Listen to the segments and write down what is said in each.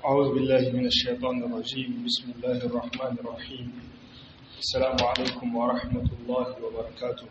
أعوذ بالله من الشيطان الرجيم بسم الله الرحمن الرحيم السلام عليكم ورحمة الله وبركاته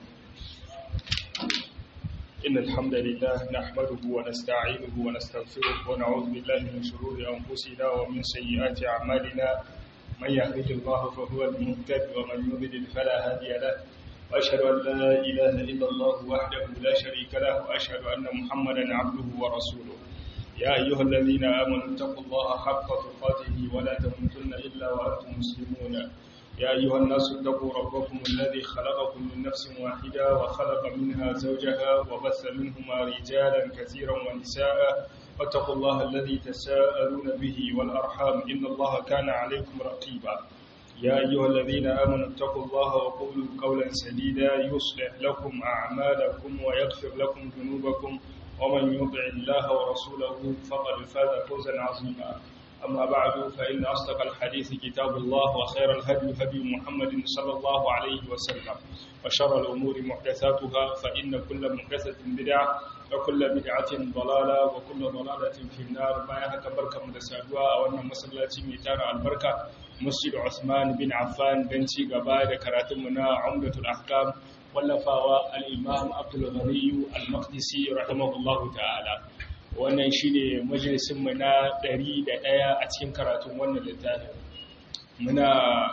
إن الحمد لله نحمده ونستعينه ونستغفره ونعوذ بالله من شرور أنفسنا ومن سيئات أعمالنا من يهده الله فهو المهتد ومن يضلل فلا هادي له وأشهد أن لا إله إلا الله وحده لا شريك له وأشهد أن محمدا عبده ورسوله يا أيها الذين آمنوا اتقوا الله حق تقاته ولا تموتن إلا وأنتم مسلمون يا أيها الناس اتقوا ربكم الذي خلقكم من نفس واحدة وخلق منها زوجها وبث منهما رجالا كثيرا ونساء واتقوا الله الذي تساءلون به والأرحام إن الله كان عليكم رقيبا يا أيها الذين آمنوا اتقوا الله وقولوا قولا سديدا يصلح لكم أعمالكم ويغفر لكم ذنوبكم ومن يطع الله ورسوله فقد فاز فوزا عظيما أما بعد فإن أصدق الحديث كتاب الله وخير الهدي هدي محمد صلى الله عليه وسلم وشر الأمور محدثاتها فإن كل محدثة بدعة وكل بدعة ضلالة وكل ضلالة في النار بايها كبركة مدسادوا وأن مسلاتي ميتار البركة مسجد عثمان بن عفان بنتي قبائل كراتمنا عمدة الأحكام wallafawa al'imam abdulghaniyu al-maqdisi rahimahullahu ta'ala wannan shi ne majalisunmu na 101 a cikin karatun wannan littafin muna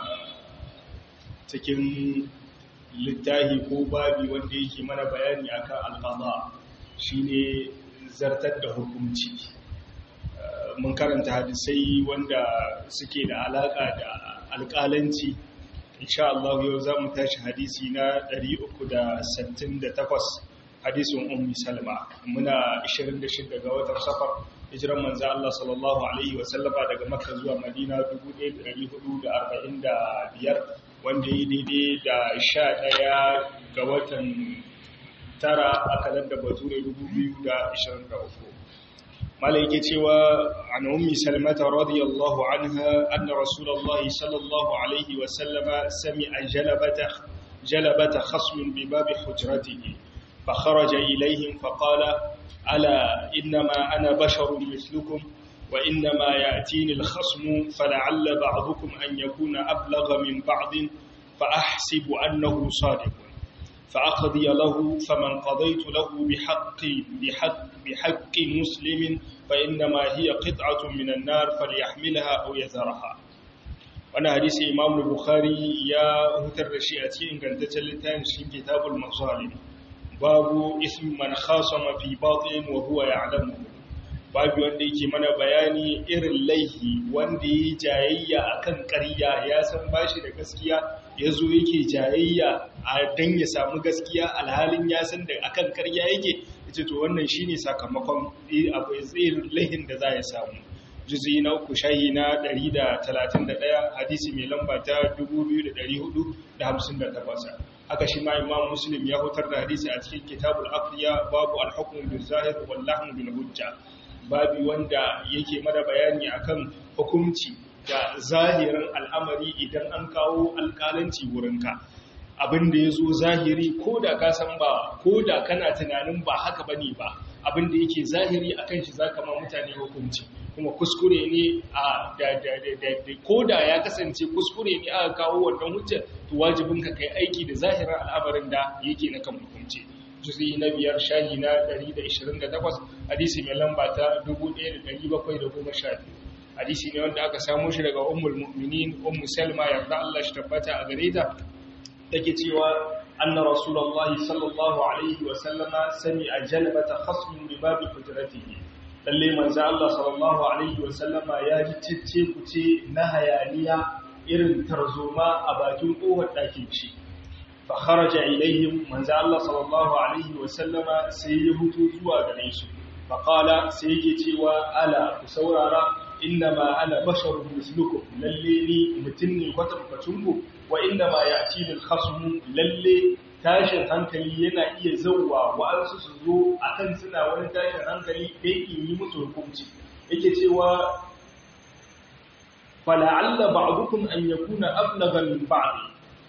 cikin littafi ko babi wanda yake mana bayani akan alfaba shi ne zartar da hukunci mun karanta hadisai wanda suke da alaka da alƙalanci insha Allah yau za mu tashi hadisi na 368 hadisin ummi salma muna 26 ga watan safar hijiran manzo Allah sallallahu alaihi wa sallama daga makka zuwa madina 1445 wanda yi daidai da 11 ga watan tara a kalar da bature 2023 مالك يتوى عن أم سلمة رضي الله عنها أن رسول الله صلى الله عليه وسلم سمع جلبة, جلبة خصم بباب حجرته فخرج إليهم فقال ألا إنما أنا بشر مثلكم وإنما يأتيني الخصم فلعل بعضكم أن يكون أبلغ من بعض فأحسب أنه صادق فأقضي له فمن قضيت له بحق, بحق, بحق مسلم فإنما هي قطعة من النار فليحملها أو يذرها وانا حديث إمام البخاري يا هتر رشيئتي إن كانت تلتان في كتاب المظالم باب اسم من خاصم في باطل وهو يعلمه babu wanda yake mana bayani irin laihi wanda ya jayayya akan ƙarya ya san bashi da gaskiya ya zo yake jayayya a dan ya samu gaskiya alhalin ya san da akan ƙarya yake ita to wannan shine sakamakon abu irin laihin da za ya samu juzi na uku shahi na 131 hadisi mai lamba ta 2458 haka shi ma imam muslim ya hutar da hadisi a cikin kitabul afiya babu al-hukm bil zahir wal lahm bil hujja babi wanda yake mana bayani akan hukunci da zahirin al'amari idan an kawo alƙalanci wurinka abin da ya zo zahiri ko da ka san ba ko da kana tunanin ba haka bane ba abin da yake zahiri akan shi zaka ma mutane hukunci kuma kuskure ne a da da ko da ya kasance kuskure ne aka kawo wannan hujja to wajibin ka kai aiki da zahirin al'amarin da yake na kan hukunci juzi na biyar shahi na 128 hadisi mai lamba ta 1712 hadisi ne wanda aka samu shi daga ummul mu'minin ummu salma yarda Allah shi tabbata a gare ta take cewa anna rasulullahi sallallahu alaihi wa sallama sami'a jalbata khasmin bi babi hujratihi lalle manzo Allah sallallahu alaihi wa sallama ya ji cicce kuce na hayaniya irin tarzoma a bakin kofar ɗakin shi fa kharaja ilaihim manzo Allah sallallahu alaihi wa sallama sai ya hutu zuwa gare su fa qala sai yake cewa ala ku saurara innama ana basharun mislukum lalle ni mutum ne kwatankwacin ku wa innama ya'tini al-khasmu lalle tashin hankali yana iya zauwa wa'ansu su zo akan suna wani tashin hankali dai in yi musu hukunci yake cewa fala'alla ba'dukum an yakuna ablagha min ba'd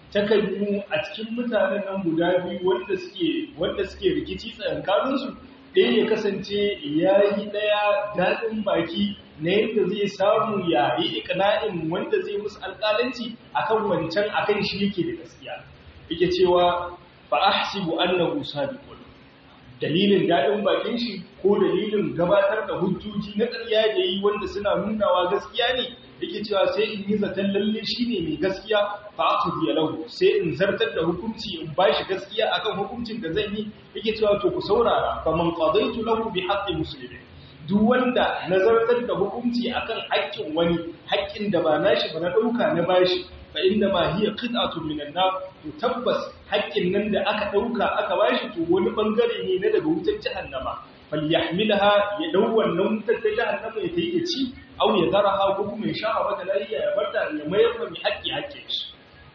takalmu a cikin mutanen nan guda biyu wanda suke wanda suke rikici tsakankanin su ɗaya ya kasance ya yi ɗaya daɗin baki na yadda zai samu ya yi ikana'in wanda zai musu alƙalanci akan wancan akan shi yake da gaskiya yake cewa fa ahsibu annahu sabiqun dalilin daɗin bakin shi ko dalilin gabatar da hujjoji na ƙarya da yi wanda suna nunawa gaskiya ne yake cewa sai in yi zaton lalle shi ne mai gaskiya fa aka biya lahu sai in zartar da hukunci in ba shi gaskiya akan hukuncin da zan yi yake cewa to ku saurara fa man qadaitu lahu bi haqqi muslimin duk wanda nazartar da hukunci akan haƙƙin wani haƙƙin da ba nashi ba na ɗauka na bashi fa inda ma hiya qit'atun minan nar to tabbas haƙƙin nan da aka ɗauka aka bashi to wani bangare ne na daga wutar jahannama falyahmilha ya dau wannan wutar ta jahannama ya tayi ya ci aw ya daraha ko kuma ya sha mata lafiya ya barta ya mayar da mai haƙƙi haƙƙin shi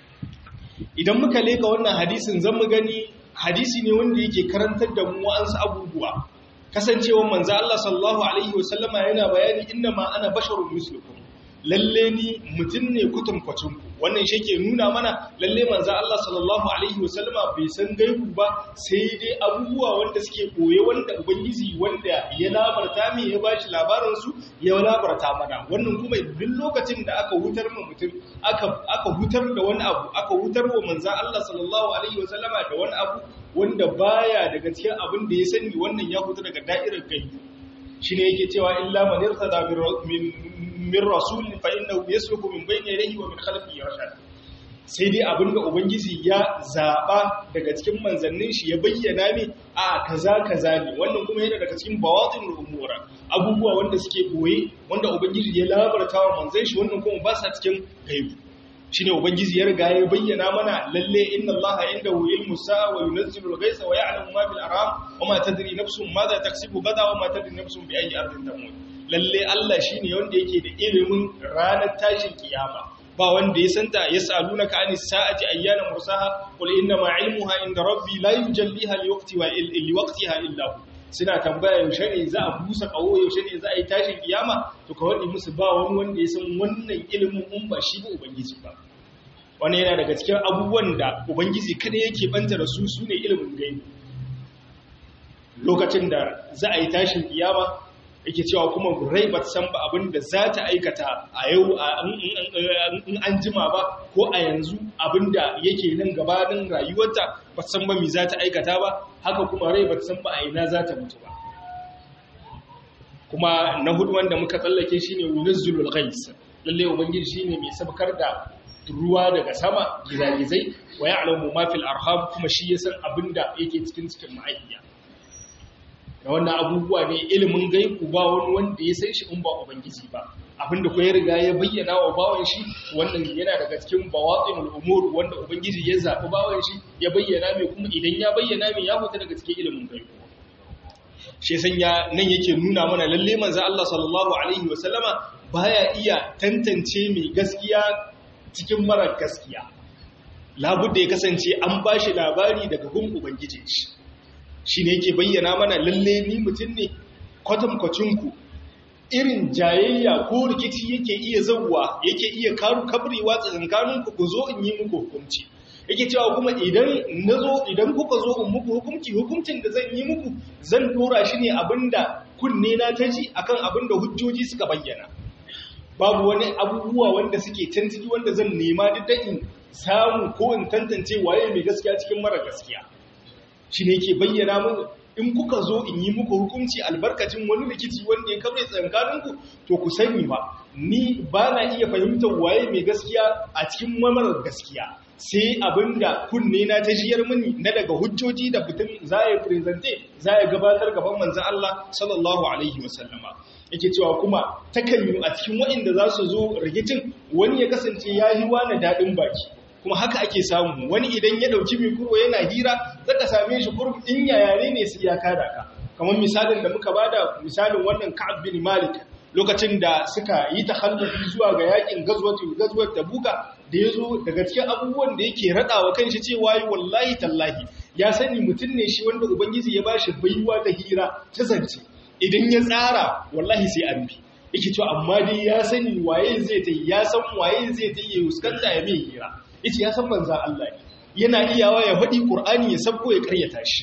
idan muka leka wannan hadisin zan mu gani hadisi ne wanda yake karantar da mu wa'ansu abubuwa kasancewar manzo Allah sallallahu alaihi wasallama yana bayani inna ma ana basharun mislukum lalle ni mutum ne kutunkwacin ku wannan shi ke nuna mana lalle manzo Allah sallallahu alaihi wasallama bai san gaibu ba sai dai abubuwa wanda suke koye wanda ubangiji wanda ya labarta mai ya bashi labarin su ya labarta mana wannan kuma duk lokacin da aka hutar mu mutum aka aka hutar da wani abu aka hutar wa manzo Allah sallallahu alaihi wasallama da wani abu wanda baya daga cikin abin da ya sani wannan ya huta daga da'irar gaibu shine yake cewa illa man irtada min min rasul fa innahu yasluku min bayni yadayhi wa min khalfihi rashad sai dai abinda ubangiji ya zaba daga cikin manzannin shi ya bayyana mi a kaza kaza ne wannan kuma yana daga cikin bawatin umura abubuwa wanda suke boye wanda ubangiji ya labarta wa manzan shi wannan kuma ba sa cikin gaibu shine ubangiji ya riga ya bayyana mana lalle inna allaha indahu ilmu sa'a wa yunzilu al-ghaytha wa ya'lamu ma bil arham wa ma tadri nafsun madha taksibu gada wa ma tadri nafsun bi ayyi ardin tamut lalle Allah shine wanda yake da ilimin ranar tashin kiyama ba wanda ya santa yasalunaka anis sa'ati ayyana mursaha qul inna ma ilmuha inda rabbi la yujalliha liwaqti wa liwaqtiha illa hu suna tambaya yaushe ne za a busa kawo yaushe ne za a yi tashin kiyama to ka wadi musu ba wani wanda ya san wannan ilimin in ba shi ba ubangiji ba wani yana daga cikin abubuwan da ubangiji kada yake banta da su sune ilimin gaibi lokacin da za a yi tashin kiyama yake cewa kuma rai ba ta san ba abin da za ta aikata a yau in an jima ba ko a yanzu abin da yake nan gabanin rayuwarta ba ta san ba mi za ta aikata ba haka kuma rai ba ta san ba a ina za ta mutu ba kuma na hudu wanda muka tsallake shi ne wulizzulul ghais lalle ubangiji shine mai sabkar da ruwa daga sama gizagizai wa ya'lamu ma fil arham kuma shi ya san abin da yake cikin cikin ma'aiya da wannan abubuwa ne ilimin gaibu ba wani wanda ya san shi in ba ubangiji ba abinda ko ya riga ya bayyana wa bawan shi wannan yana daga cikin bawatinul umur wanda ubangiji ya zabi bawan shi ya bayyana mai kuma idan ya bayyana mai ya fita daga cikin ilimin gaibu shi sanya nan yake nuna mana lalle manzo Allah sallallahu alaihi wa sallama baya iya tantance mai gaskiya cikin mara gaskiya labudda ya kasance an bashi labari daga gun ubangijin shi shi ne yake bayyana mana lalle ni mutum ne kwatankwacinku irin jayayya ko rikici yake iya zauwa yake iya karu kabrewa tsakankaninku ku zo in yi muku hukunci yake cewa kuma idan nazo idan kuka zo in muku hukunci hukuncin da zan yi muku zan dora shi ne abinda kunne na taji akan abinda hujjoji suka bayyana babu wani abubuwa wanda suke can ciki wanda zan nema duk da in samu ko in tantance waye mai gaskiya cikin mara gaskiya shi ne ke bayyana mun in kuka zo in yi muku hukunci albarkacin wani rikici wanda ya kabre tsankaninku to ku sani ba ni ba na iya fahimtar waye mai gaskiya a cikin mamarar gaskiya sai abinda kunne na ta jiyar mini na daga hujjoji da fitin za ya presente za ya gabatar gaban manzan Allah sallallahu alaihi wasallama yake cewa kuma takan yi a cikin waɗanda za su zo rikicin wani ya kasance ya yi wani daɗin baki kuma haka ake samu wani idan ya dauki mikro yana hira zaka same shi kurum in yayare ne su ya kada ka kamar misalin da muka bada misalin wannan Ka'ab bin Malik lokacin da suka yi takhallufi zuwa ga yakin gazwatu gazwat Tabuka da yazo daga cikin abubuwan da yake radawa kanshi cewa wallahi tallahi ya sani mutun ne shi wanda ubangiji ya bashi baiwa ta hira ta zance idan ya tsara wallahi sai an bi yake cewa amma dai ya sani waye zai ta ya san waye zai ta yi huskanta ya mai hira yace ya san manzan Allah ne yana iyawa ya faɗi Qur'ani ya sabko ya karyata shi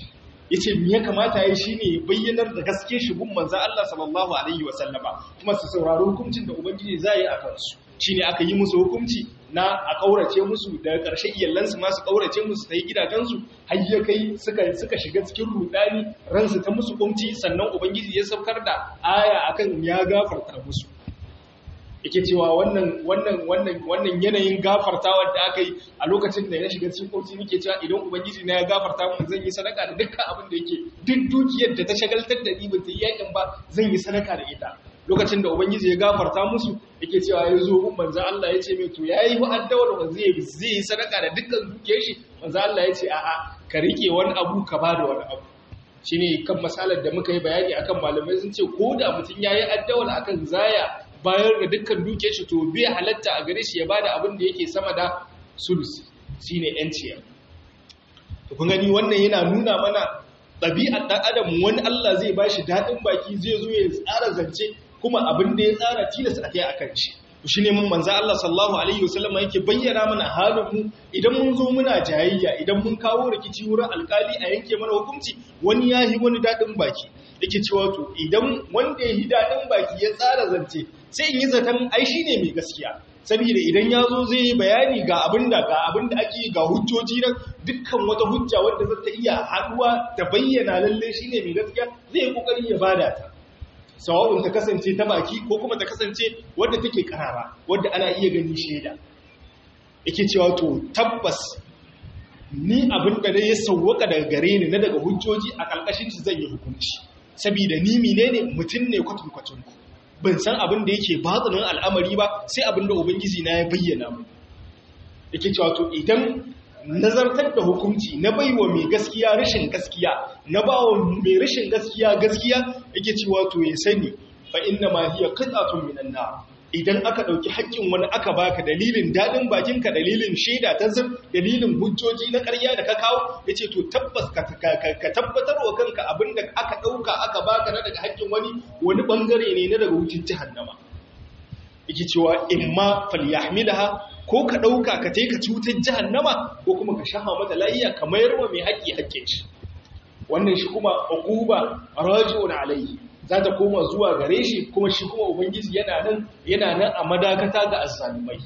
yace me ya kamata yayi shine bayyanar da gaske shi gun manzo Allah sallallahu alaihi wasallama kuma su saurari hukuncin da ubangiji zai yi a kansu shine aka yi musu hukunci na a kaurace musu daga ƙarshe iyalansu masu kaurace musu ta yi gidajensu har ya kai suka suka shiga cikin rudani ransu ta musu kumci sannan ubangiji ya saukar da aya akan ya gafarta musu yake cewa wannan wannan wannan wannan yanayin gafartawa da aka yi a lokacin da ya shiga cikin kurci nake cewa idan ubangiji na ya gafarta mun zan yi sadaka da dukkan abin da yake duk dukiyar da ta shagaltar da ni ba ta yi yakin ba zan yi sadaka da ita lokacin da ubangiji ya gafarta musu yake cewa ya zo gun manzo Allah ya ce mai to yayi wa'addawar wa zai zai yi sadaka da dukkan dukiyar shi manzo Allah ya ce a'a ka rike wani abu ka bada wani abu shine kan masalar da muka yi bayani akan malamai sun ce ko da mutum yayi addawar akan zaya bayar da dukkan duke shi to bai halatta a gare shi ya bada abin da yake sama da sulusi shine yanciya to kun gani wannan yana nuna mana ɗabi'ar ɗan adam wani Allah zai bashi daɗin baki zai zo ya tsara zance kuma abin da ya tsara tilas a kai akan shi to shine mun manzo Allah sallallahu alaihi wasallam yake bayyana mana halin mu idan mun zo muna jayayya idan mun kawo rikici wurin alkali a yanke mana hukunci wani yahi wani daɗin baki yake cewa to idan wanda ya yi daɗin baki ya tsara zance sai in yi zaton ai shi ne mai gaskiya saboda idan ya zo zai yi bayani ga abinda ga abinda ake ga hujjoji nan dukkan wata hujja wadda za ta iya haɗuwa ta bayyana lalle shi ne mai gaskiya zai yi ƙoƙari ya bada ta sawa'un ta kasance ta baki ko kuma ta kasance wadda take karara wadda ana iya gani shaida yake cewa to tabbas ni abinda da ya sauwaka daga gare ni na daga hujjoji a ƙarƙashin shi zan yi hukunci saboda ni menene mutum ne kwatankwacin ku ban san abin da yake batsinin al'amari ba sai abin da ubangiji na ya bayyana mu yake cewa to idan nazartar da hukunci na baiwa mai gaskiya rashin gaskiya na bawa mai rashin gaskiya gaskiya yake cewa to ya sani fa inna ma hiya qit'atun minan nar idan aka ɗauki haƙƙin wani aka baka dalilin daɗin bakinka dalilin shaida ta zir dalilin hujjoji na ƙarya da ka kawo ya ce to tabbas ka tabbatar wa kanka abin da aka ɗauka aka baka na daga haƙƙin wani wani ɓangare ne na daga wucin jihannama yake cewa in ma falyahmilaha ko ka ɗauka ka tai ka cutar jihannama ko kuma ka shafa mata layiya ka mayar wa mai haƙƙi haƙƙin shi wannan shi kuma uquba raji'un alayhi za ta koma zuwa gare shi kuma shi kuma ubangiji yana nan yana nan a madakata ga azzalumai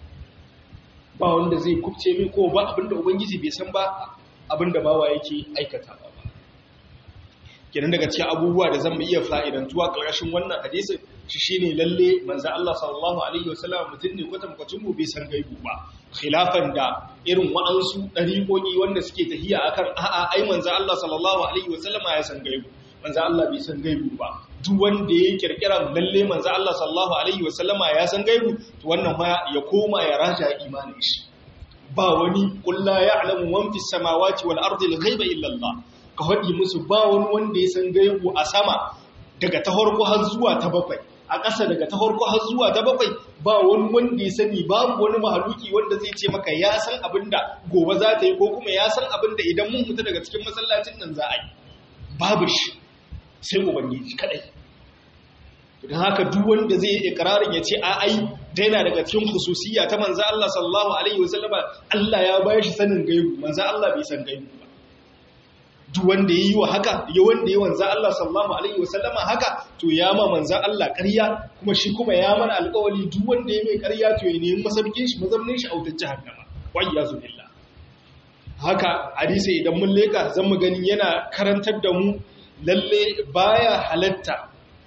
ba wanda zai kubce mai ko ba abinda ubangiji bai san ba abinda bawa yake aikata ba kenan daga cikin abubuwa da zan iya fa'idantuwa ƙarƙashin wannan hadisin shi shine lalle manzo Allah sallallahu alaihi wasallam mutum ne kwatan kwacin mu bai san gaibu ba khilafan da irin wa'ansu dariƙoƙi wanda suke tahiya akan a'a ai manzo Allah sallallahu alaihi wasallam ya san gaibu manzo Allah bai san gaibu ba duk wanda ya kirkira lalle manzo Allah sallallahu alaihi wasallama ya san gaibu to wannan ma ya koma ya raja imanin shi ba wani qul la ya'lamu man fis samawati wal ardi al ghaiba illa Allah ka hadi musu ba wani wanda ya san gaibu a sama daga ta farko har zuwa ta bakwai a ƙasa daga ta farko har zuwa ta bakwai ba wani wanda ya sani babu wani mahaluki wanda zai ce maka ya san abinda gobe za ta yi ko kuma ya san abinda idan mun fita daga cikin masallacin nan za a yi babu shi sai ubangiji kadai don haka duk wanda zai yi ikrarin ya ce a ai daina daga cikin khususiyya ta manzo Allah sallallahu alaihi wasallama Allah ya bayar shi sanin gaibu manzo Allah bai san gaibu ba duk wanda yayi wa haka ya wanda yayi manzo Allah sallallahu alaihi wasallama haka to ya ma manzo Allah ƙarya kuma shi kuma ya mana alƙawari duk wanda ya mai ƙarya to ya nemi masaukin shi mazamnin shi a wutar jahannama wa iyazu billah haka hadisi idan mun leka zan mu gani yana karantar da mu lalle baya halatta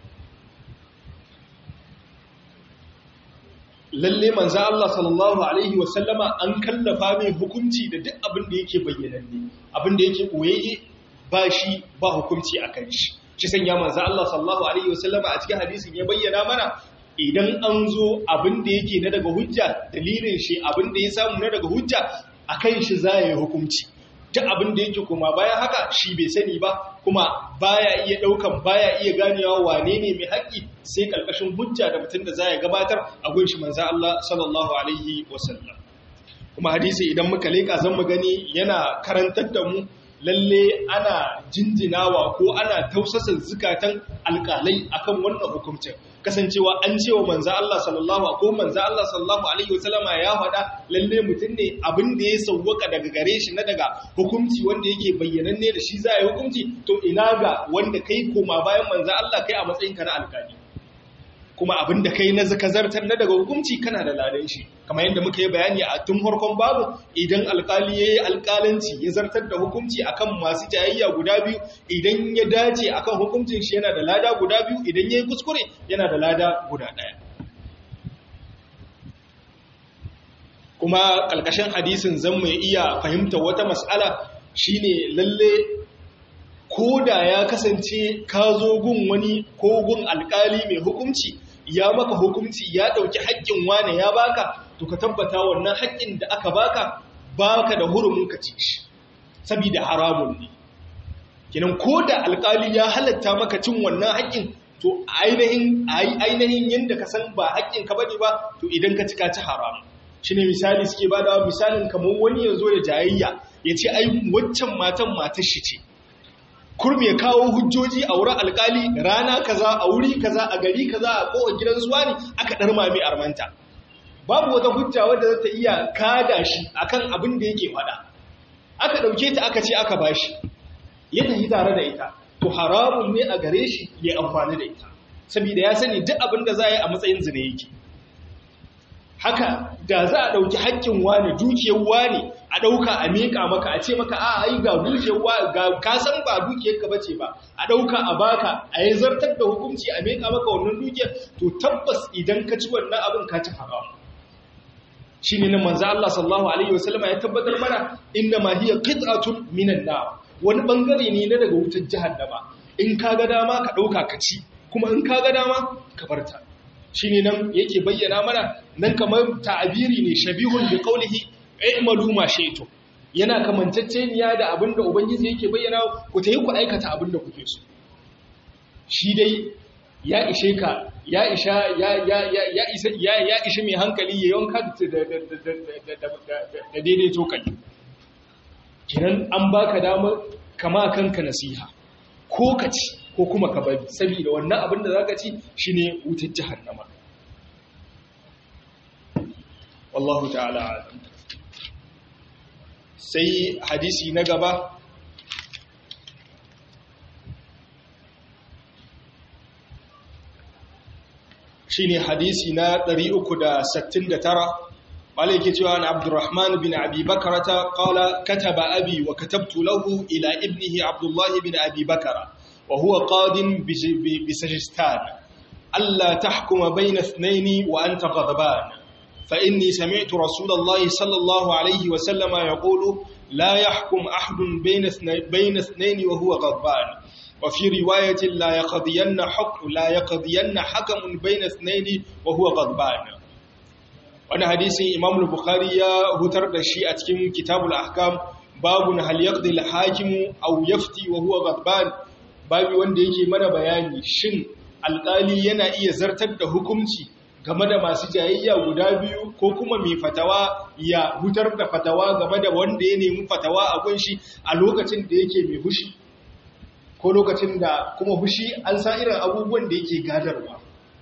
lalle manzo Allah sallallahu alaihi wasallama an kallafa mai hukunci da duk abin da yake bayyananne abin da yake koyayye ba shi ba hukunci akan shi shi sanya manzo Allah sallallahu alaihi wasallama a cikin hadisin ya bayyana mana idan an zo abin da yake na daga hujja dalilin shi abin da ya samu na daga hujja akan shi za ya yi hukunci duk abin da yake kuma bayan haka shi bai sani ba kuma baya iya daukan baya iya ganewa wane ne mai haƙƙi sai kalkashin hujja da mutum da za ya gabatar a gun shi manzo Allah sallallahu alaihi wasallam kuma hadisi idan muka leka zan mu gani yana karantar da mu lalle ana jinjinawa ko ana tausasa zukatan alƙalai akan wannan hukuncin kasancewa an cewa manzo Allah sallallahu ko manzo Allah sallallahu alaihi wasallama ya faɗa lalle mutum ne abin da ya sauwaka daga gare shi na daga hukunci wanda yake bayyananne da shi za a yi hukunci to ina ga wanda kai koma bayan manzo Allah kai a matsayin ka na alƙali kuma abin da kai na zakazartar na daga hukunci kana da ladan shi kamar yadda muka yi bayani a tun farkon babu idan alkali ya yi alkalanci ya zartar da hukunci akan masu jayayya guda biyu idan ya dace akan hukuncin shi yana da lada guda biyu idan ya yi kuskure yana da lada guda ɗaya kuma ƙalƙashin hadisin zan mai iya fahimta wata mas'ala shine lalle ko da ya kasance ka zo gun wani ko gun alkali mai hukunci ya maka hukunci ya ɗauki haƙƙin wane ya baka to ka tabbata wannan haƙƙin da aka baka baka da hurumin ka ci shi saboda haramun ne kinan ko da alkali ya halatta maka cin wannan haƙƙin to ainihin ainihin yanda ka san ba haƙƙin ka bane ba to idan ka ci ka ci haram shine misali suke bada misalin kamar wani ya zo ya jayayya ya ce ai waccan matan matar shi ce kurmi ya kawo hujjoji a wurin alkali rana kaza a wuri kaza a gari kaza a kowa gidan zuwa ne aka dar mami armanta babu wata hujja wadda za ta iya kada shi akan abin da yake fada aka dauke ta aka ce aka bashi ya tafi tare da ita to haramun ne a gare shi ya amfani da ita saboda ya sani duk abin da za a yi a matsayin zina yake haka da za a ɗauki haƙƙin wani dukiyar wani a ɗauka a miƙa maka a ce maka a ai ga dukiyar wani ga kasan ba dukiyar ka bace ba a ɗauka a baka a yi zartar da hukunci a miƙa maka wannan dukiyar to tabbas idan ka ci wannan abin ka ci haram shi ne na manzo Allah sallallahu alaihi wasallam ya tabbatar mana inna ma hiya qit'atun minan nar wani bangare ne na daga wutar jahannama in ka ga dama ka ɗauka ka ci kuma in ka ga dama ka barta shi ne nan yake bayyana mana nan kamar ta'abiri ne shabihun bi qawlihi i'malu ma shaytum yana kamantacceniya da abinda ubangiji yake bayyana ku tayi ku aikata abinda kuke so shi dai ya ishe ka ya isha ya ya ya ya isa ya ya ishe mai hankali ya yanka da da daidaito kai kinan an baka damar kama kanka nasiha ko ka ci ko kuma ka bari saboda wannan abin da zaka ci shine wutar jahannama wallahu ta'ala alam sai hadisi na gaba shine hadisi na 369 malai yake cewa na abdurrahman bin abi bakarata qala kataba abi wa katabtu lahu ila ibnihi abdullah bin abi bakara وهو قاد بسجستان ألا تحكم بين اثنين وأنت غضبان فإني سمعت رسول الله صلى الله عليه وسلم يقول لا يحكم أحد بين اثنين وهو غضبان وفي رواية لا يقضين حكم لا يقضين حكم بين اثنين وهو غضبان وانا حديث إمام البخاري هتر دشي أتكم كتاب الأحكام باب هل يقضي الحاكم أو يفتي وهو غضبان babi wanda yake mana bayani shin alƙali yana iya zartar da hukunci game da masu jayayya guda biyu ko kuma mai fatawa ya hutar da fatawa game da wanda ya nemi fatawa a kunshi a lokacin da yake mai hushi ko lokacin da kuma hushi an sa irin abubuwan da yake gadarwa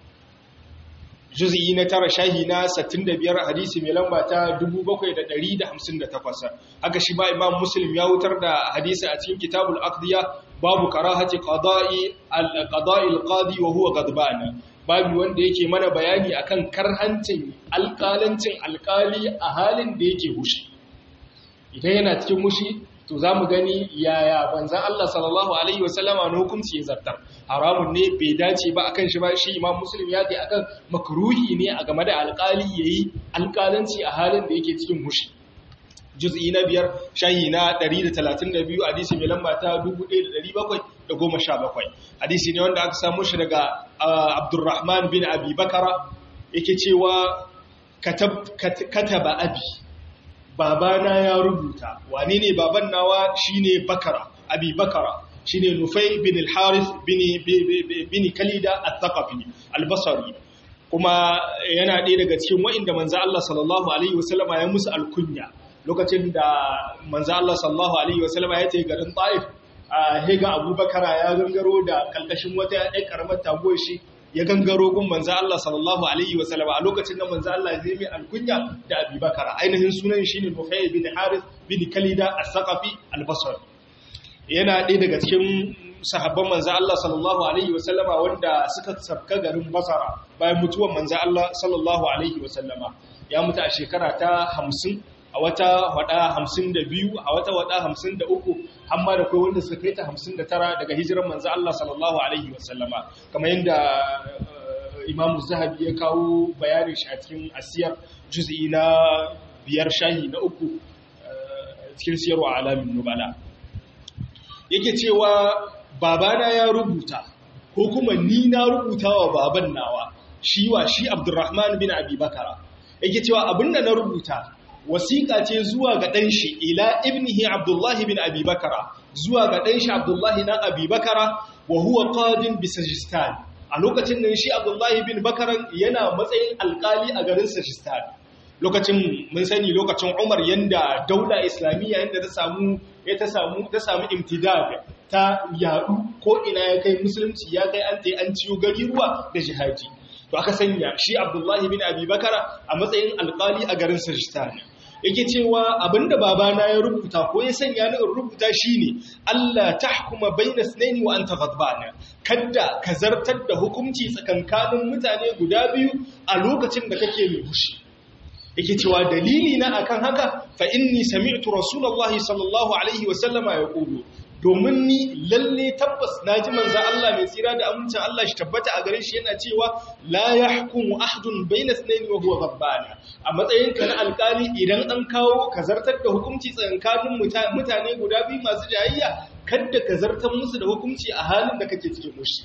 juz'i na tara shahi na 65 hadisi mai lamba ta 7158 haka shi ba imam muslim ya wutar da hadisi a cikin kitabul aqdiya babu karahati qada'i al-qada'i al-qadi wa huwa ghadban babu wanda yake mana bayani akan karhancin alƙalancin alƙali a halin da yake hushi idan yana cikin hushi to za mu gani yaya banzan Allah sallallahu Alaihi wasallama na hukunci ya zartar haramun ne bai dace ba akan shi ba shi imam muslim ya ce akan makruhi ne a game da alƙali ya yi alƙalanci a halin da yake cikin hushi juz'i na biyar shahi na 132 hadisi mai lamba ta 1717 hadisi ne wanda aka samu shi daga abdurrahman bin abi bakara yake cewa kataba abi babana ya rubuta wane ne baban nawa shine bakara abi bakara shine nufai bin al-harith bin bin kalida at-thaqafi al-basri kuma yana ɗaya daga cikin wa'inda manzo Allah sallallahu alaihi wasallama ya musu alkunya lokacin da manzo Allah sallallahu alaihi wasallama ya tafi garin Taif a hega Abubakar ya gangaro da kalkashin wata ɗan karamar taguwar shi ya gangaro gun manzo Allah sallallahu alaihi wa sallam a lokacin da manzo Allah zai mai alkunya da Abi Bakar ainihin sunan shine Nufay bin Harith bin Kalida as-Saqafi al-Basri yana ɗaya daga cikin sahabban manzo Allah sallallahu alaihi wa sallama wanda suka sabka garin Basra bayan mutuwar manzo Allah sallallahu alaihi wa sallama ya mutu a shekara ta 50 a wata wada 52 a wata wada 53 amma da kai wanda suka kai ta 59 daga hijiran manzo Allah sallallahu alaihi wasallama kamar yadda Imam Zahabi ya kawo bayanin shi a cikin asiyar juz'i na biyar shahi na uku cikin siyarwa alamin nubala yake cewa babana ya rubuta ko kuma ni na rubuta wa baban nawa shi wa shi Abdurrahman bin Abi Bakara yake cewa abinda na rubuta wasiƙa ce zuwa ga ɗanshi ila ibnihi Abdullahi bin Abi Bakara zuwa ga ɗanshi Abdullahi na Abi Bakara wa huwa qadin bi Sajistan a lokacin nan shi Abdullahi bin Bakaran yana matsayin alƙali a garin Sajistan lokacin mun sani lokacin Umar yanda daula islamiyya yanda ta samu ya ta samu ta samu imtidad ta yadu ko ina ya kai musulunci ya kai an tai an ciyo gari ruwa da jihadi to aka sanya shi Abdullahi bin Abi Bakara a matsayin alƙali a garin Sajistan yake cewa abinda babana ya rubuta ko ya sanya ni in rubuta shine Allah tahkuma baina sunaini wa anta ghadbana kadda ka zartar da hukunci tsakankanin mutane guda biyu a lokacin da kake mai fushi yake cewa dalili na akan haka fa inni sami'tu rasulullahi sallallahu alaihi wa sallama yaqulu domin ni lalle tabbas naji manzo Allah mai tsira da amincin Allah shi tabbata a gare shi yana cewa la yahkumu ahadun bayna ithnayn wa huwa ghabbana a matsayin ka na alkali idan an kawo ka zartar da hukunci tsakanin mutane guda biyu masu jayayya kada ka zartar musu da hukunci a halin da kake cikin mushi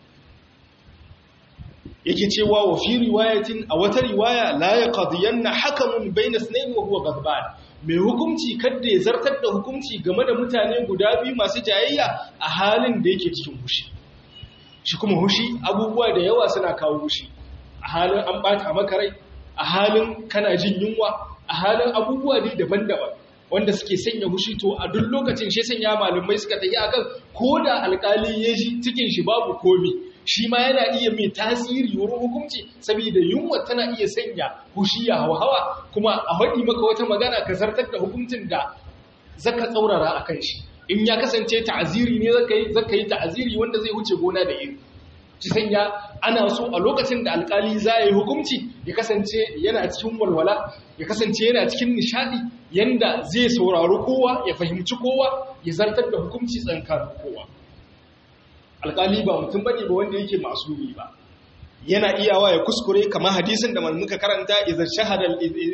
yake cewa wa fi riwayatin a wata riwaya la yaqdiyanna hakamun bayna ithnayn wa huwa ghadban mai hukunci kadda ya zartar da hukunci game da mutane guda biyu masu jayayya a halin da yake cikin hushi shi kuma hushi abubuwa da yawa suna kawo hushi a halin an bata maka rai a halin kana jin yunwa a halin abubuwa ne daban-daban wanda suke sanya hushi to a duk lokacin shi sanya malamai suka tafi akan ko da alkali ya ji cikin shi babu komi shi ma yana iya mai tasiri wurin hukunci saboda yunwa tana iya sanya hushi ya hawa kuma a faɗi maka wata magana ka zartar da hukuncin da zaka tsaurara a kan shi in ya kasance ta'aziri ne zaka yi zaka yi ta'aziri wanda zai wuce gona da iri ci sanya ana so a lokacin da alkali za yi hukunci ya kasance yana cikin walwala ya kasance yana cikin nishadi yanda zai saurari kowa ya fahimci kowa ya zartar da hukunci tsankanin kowa alkali ba mutum bane ba wanda yake masumi ba yana iyawa ya kuskure kamar hadisin da muka karanta idza shahada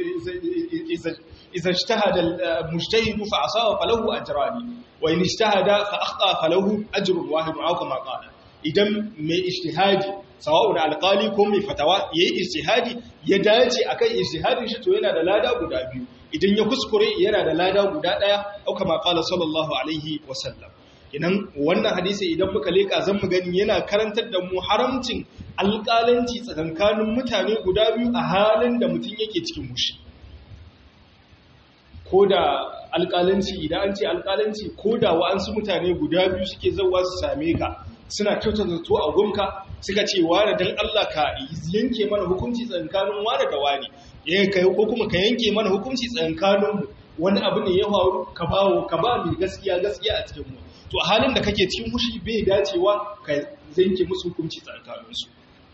idza ijtahada al-mujtahid fa asaba falahu ajrani wa in ijtahada fa akhta falahu ajrun wahid aw kama qala idan mai ijtihadi sawa'un alqali ko mai fatawa yayi ijtihadi ya dace akan ijtihadin shi to yana da lada guda biyu idan ya kuskure yana da lada guda daya aw kama qala sallallahu alaihi wasallam idan wannan hadisi idan muka leka zan mu gani yana karantar da mu haramcin alƙalanci tsakankanin mutane guda biyu a halin da mutum yake cikin mushi ko da alƙalanci idan an ce alƙalanci ko da wa'ansu mutane guda biyu suke zauwa su same ka suna kyautar zato a gunka suka ce wane don Allah ka yanke mana hukunci tsakankanin wane da wane ko kuma ka yanke mana hukunci tsakankaninmu wani abu ne ya faru ka bawo ka ba mai gaskiya gaskiya a cikin mu to a halin da kake cikin mushi bai dacewa ka zanke musu hukunci tsakaninsu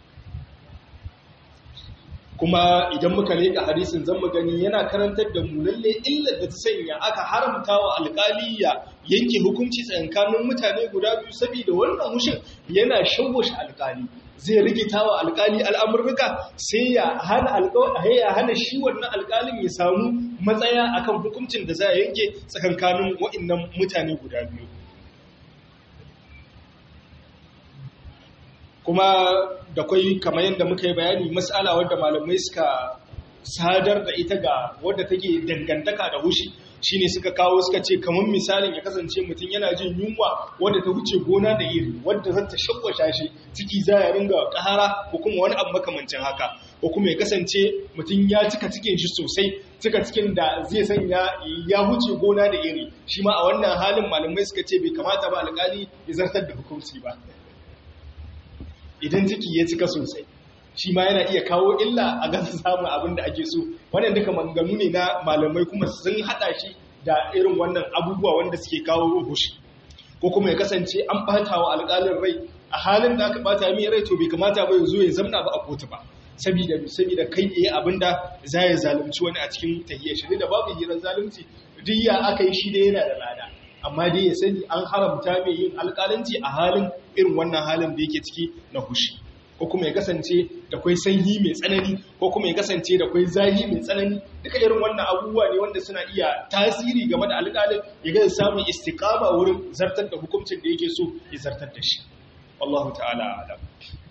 kuma idan muka leƙa hadisin zan gani yana karantar da mu lalle illar da ta sanya aka haramta wa alƙaliya yanke hukunci tsakanin mutane guda biyu saboda wannan hushin yana shawwashe alƙali zai rikita wa alƙali al'amurruka sai ya hana ya hana shi wannan alƙalin ya samu matsaya akan hukuncin da za a yanke tsakankanin waɗannan mutane guda biyu kuma da kwai kamar yadda muka yi bayani matsala wadda malamai suka sadar da ita ga wadda take dangantaka da hushi shine suka kawo suka ce kamar misalin ya kasance mutum yana jin yunwa wadda ta wuce gona da iri wadda zata shagwasha shi ciki za ya ringa kahara ko kuma wani abu makamancin haka ko kuma ya kasance mutum ya cika cikin shi sosai cika cikin da zai sanya ya wuce gona da iri shi ma a wannan halin malamai suka ce bai kamata ba alƙali ya zartar da hukunci ba idan ciki ya cika sosai shi ma yana iya kawo illa a gasa samun abin da ake so wannan duka maganganu ne na malamai kuma sun hada shi da irin wannan abubuwa wanda suke kawo hushi ko kuma ya kasance an bata wa alƙalin rai a halin da aka bata mai rai to bai kamata ba ya zo ya zamna ba a kotu ba saboda saboda kai yayi abinda za ya zalunci wani a cikin tahiyyar shi da babu hirar zalunci duk ya aka yi shi da yana da lada amma dai ya sani an haramta mai yin alƙalanci a halin irin wannan halin da yake ciki na hushi ko kuma ya kasance da kwai sanyi mai tsanani ko kuma ya kasance da kwai zahi mai tsanani duka irin wannan abubuwa ne wanda suna iya tasiri game da alƙalin ya ga samun istiqama wurin zartar da hukuncin da yake so ya zartar da shi wallahu ta'ala alam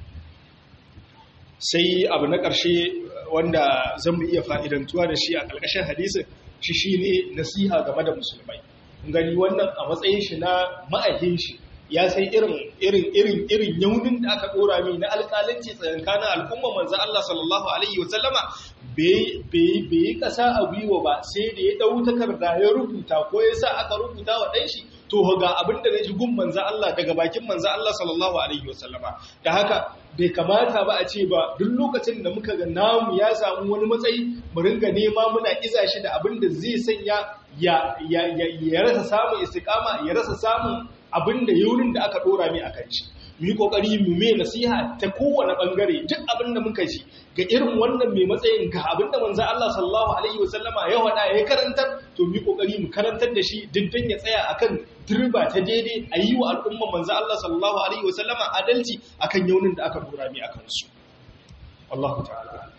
sai abu na ƙarshe wanda zan mu iya fa'idantuwa da shi a ƙarƙashin hadisin shi shine nasiha game da musulmai gani wannan a matsayin shi na ma'aikin shi ya sai irin irin irin irin yaunin da aka dora mai na alƙalanci tsakankanin al'umma manzo Allah sallallahu alaihi wasallama bai bai bai kasa a gwiwa ba sai da ya dau takarda ya rubuta ko ya sa aka rubuta wa dan shi to ga abin da ji gun manzo Allah daga bakin manzo Allah sallallahu alaihi wasallama da haka bai kamata ba a ce ba duk lokacin da muka ga namu ya samu wani matsayi mu ringa nema muna iza shi da abin da zai sanya ya ya ya rasa samun istiqama ya rasa samun abin da yurin da aka dora mai akan shi mu yi kokari mu mai nasiha ta kowane bangare duk abin da muka ji ga irin wannan mai matsayin ga abin da manzo Allah sallallahu alaihi wasallama ya wada ya karantar to mu yi kokari mu karantar da shi diddan ya tsaya akan turba ta daidai a yi wa al'umma manzo Allah sallallahu alaihi wasallama adalci akan yaunin da aka dora mai akan su wallahu ta'ala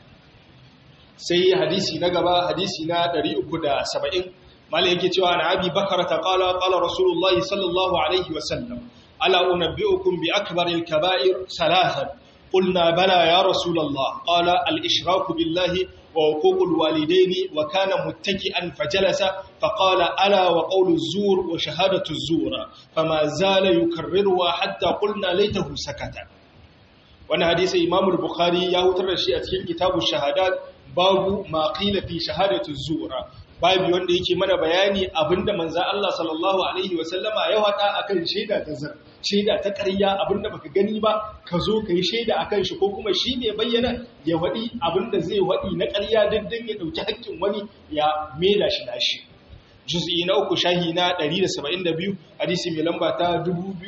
sai hadisi na gaba hadisi na 370 malai yake cewa na abi bakara ta kala kala rasulullahi sallallahu alaihi wasallam ala unabbi'ukum bi akbaril kaba'ir salatan qulna bala ya rasulullah qala al ishraku billahi wa huququl walidaini wa kana muttaki'an fajalasa faqala ala wa qawlu zur wa shahadatu zur fama zala yukarriruha hatta qulna laitahu sakata wannan hadisi imam al-bukhari ya hutar da shi a cikin kitabu shahadat babu ma qila fi shahadatu zura babu wanda yake mana bayani abinda manzo Allah sallallahu alaihi wasallama ya hada akan shaida ta zar shaida ta ƙarya abinda baka gani ba ka zo ka yi shaida akan shi ko kuma shi ne bayyana ya wadi abinda zai wadi na ƙarya dindin ya dauki haƙƙin wani ya mela shi nashi juz'i na uku shahi na 172 hadisi mai lamba ta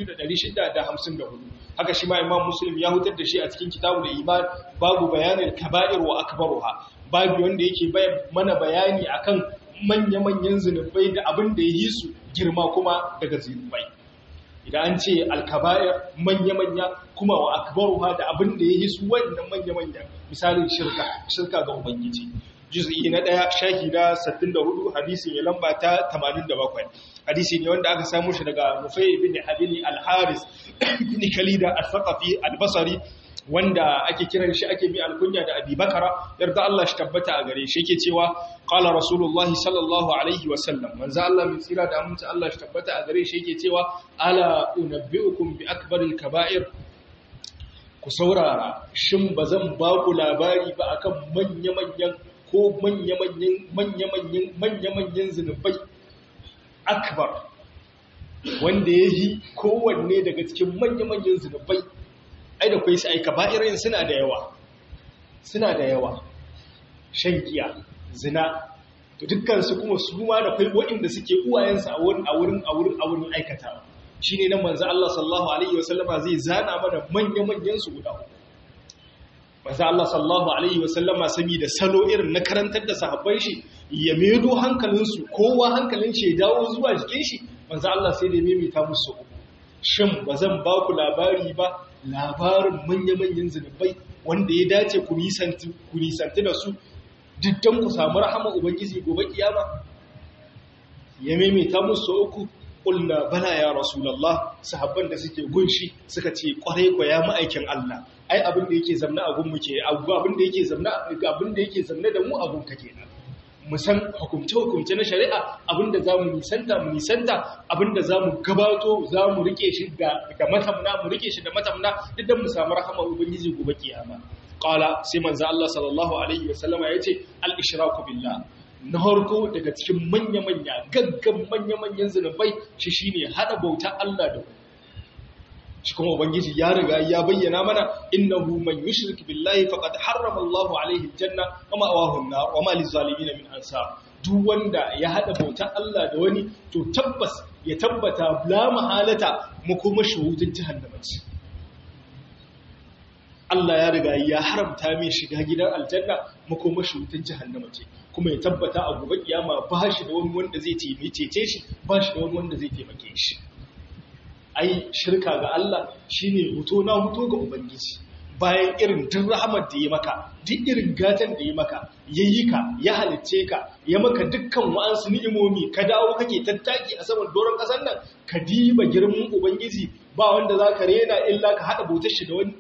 2654 haka shi ma imam muslim ya hutar da shi a cikin kitabul iman babu bayanin kaba'ir wa akbaruha babu wanda yake mana bayani akan manya-manyan zunubai da abin da ya yi su girma kuma daga zunubai idan an ce alkaba'ir manya-manya kuma wa akbaruha da abin da ya yi su wannan manya-manya misalin shirka shirka ga ubangiji juz'i na ɗaya shahi na 64 hadisi mai lamba ta 87 hadisi ne wanda aka samu shi daga Nufai ibn Habili al-Haris ibn Khalida al-Thaqafi al-Basri wanda ake kiran shi ake bi alkunya da Abi Bakara yarda Allah shi tabbata a gare shi yake cewa qala rasulullahi sallallahu alaihi wa sallam manzo Allah min tsira da aminci Allah shi tabbata a gare shi yake cewa ala unabbiukum bi akbaril kaba'ir ku saurara shin bazan ba ku labari ba akan manya-manyan ko manya-manyan manya-manyan manya-manyan zinubai akbar wanda ya yi kowanne daga cikin manya-manyan zinubai ai da kwai sai kaba'irin suna da yawa suna da yawa shan giya zina to dukkansu kuma su ma da kwai waɗanda suke uwayensu a wurin a wurin a wurin a wurin aikatawa shine nan manzo Allah sallallahu alaihi wasallama zai zana mana manya-manyan su guda uku manzo Allah sallallahu alaihi wasallama saboda salo irin na karantar da sahabban shi ya medo hankalinsu kowa hankalin shi ya dawo zuwa jikin shi manzo Allah sai da ya maimaita musu shin bazan ba ku labari ba labarin manya-manyan zunubai wanda ya dace ku nisanti da su diddan ku samu rahama ubangiji gobe kiyama ya maimaita musu uku ƙulna bala ya rasulallah sahabban da suke gunshi suka ce ƙwarai kwa ya ma'aikin Allah ai abin da yake zamna a gunmu ke abin da yake zamna abin da yake zamna da mu a gunka kenan mu san hukumce-hukumce na shari'a abinda za mu nisanta mu nisanta abinda za mu gabato za mu rike shi da matamna mu rike shi da matamna duk mu samu rahama ubangiji gobe kiyama qala sai manzo Allah sallallahu alaihi wasallama yace al-ishraku billah na harko daga cikin manya-manya gaggan manya-manyan zunubai shi shine hada bauta Allah da shi kuma ubangiji ya riga ya bayyana mana innahu man yushrik billahi faqad harrama Allahu alaihi aljanna wa ma'awahu an-nar wa ma lizalimin min ansar duk wanda ya hada bautar Allah da wani to tabbas ya tabbata la mahalata mu kuma shuhudin jahannama ce Allah ya riga ya haramta mai shiga gidan aljanna makoma shutan jahannama ce kuma ya tabbata a gobe kiyama ba shi da wani wanda zai taimake shi ba shi da wani wanda zai taimake shi ai shirka ga Allah shine huto na huto ga ubangiji bayan irin duk rahamar da ya maka duk irin gatan da ya maka yayi ka ya halicce ka ya maka dukkan wa'ansu ni'imomi ka dawo kake tattaki a saman doron kasar nan ka diba girman ubangiji ba wanda zaka rena illa ka hada bautar shi da wani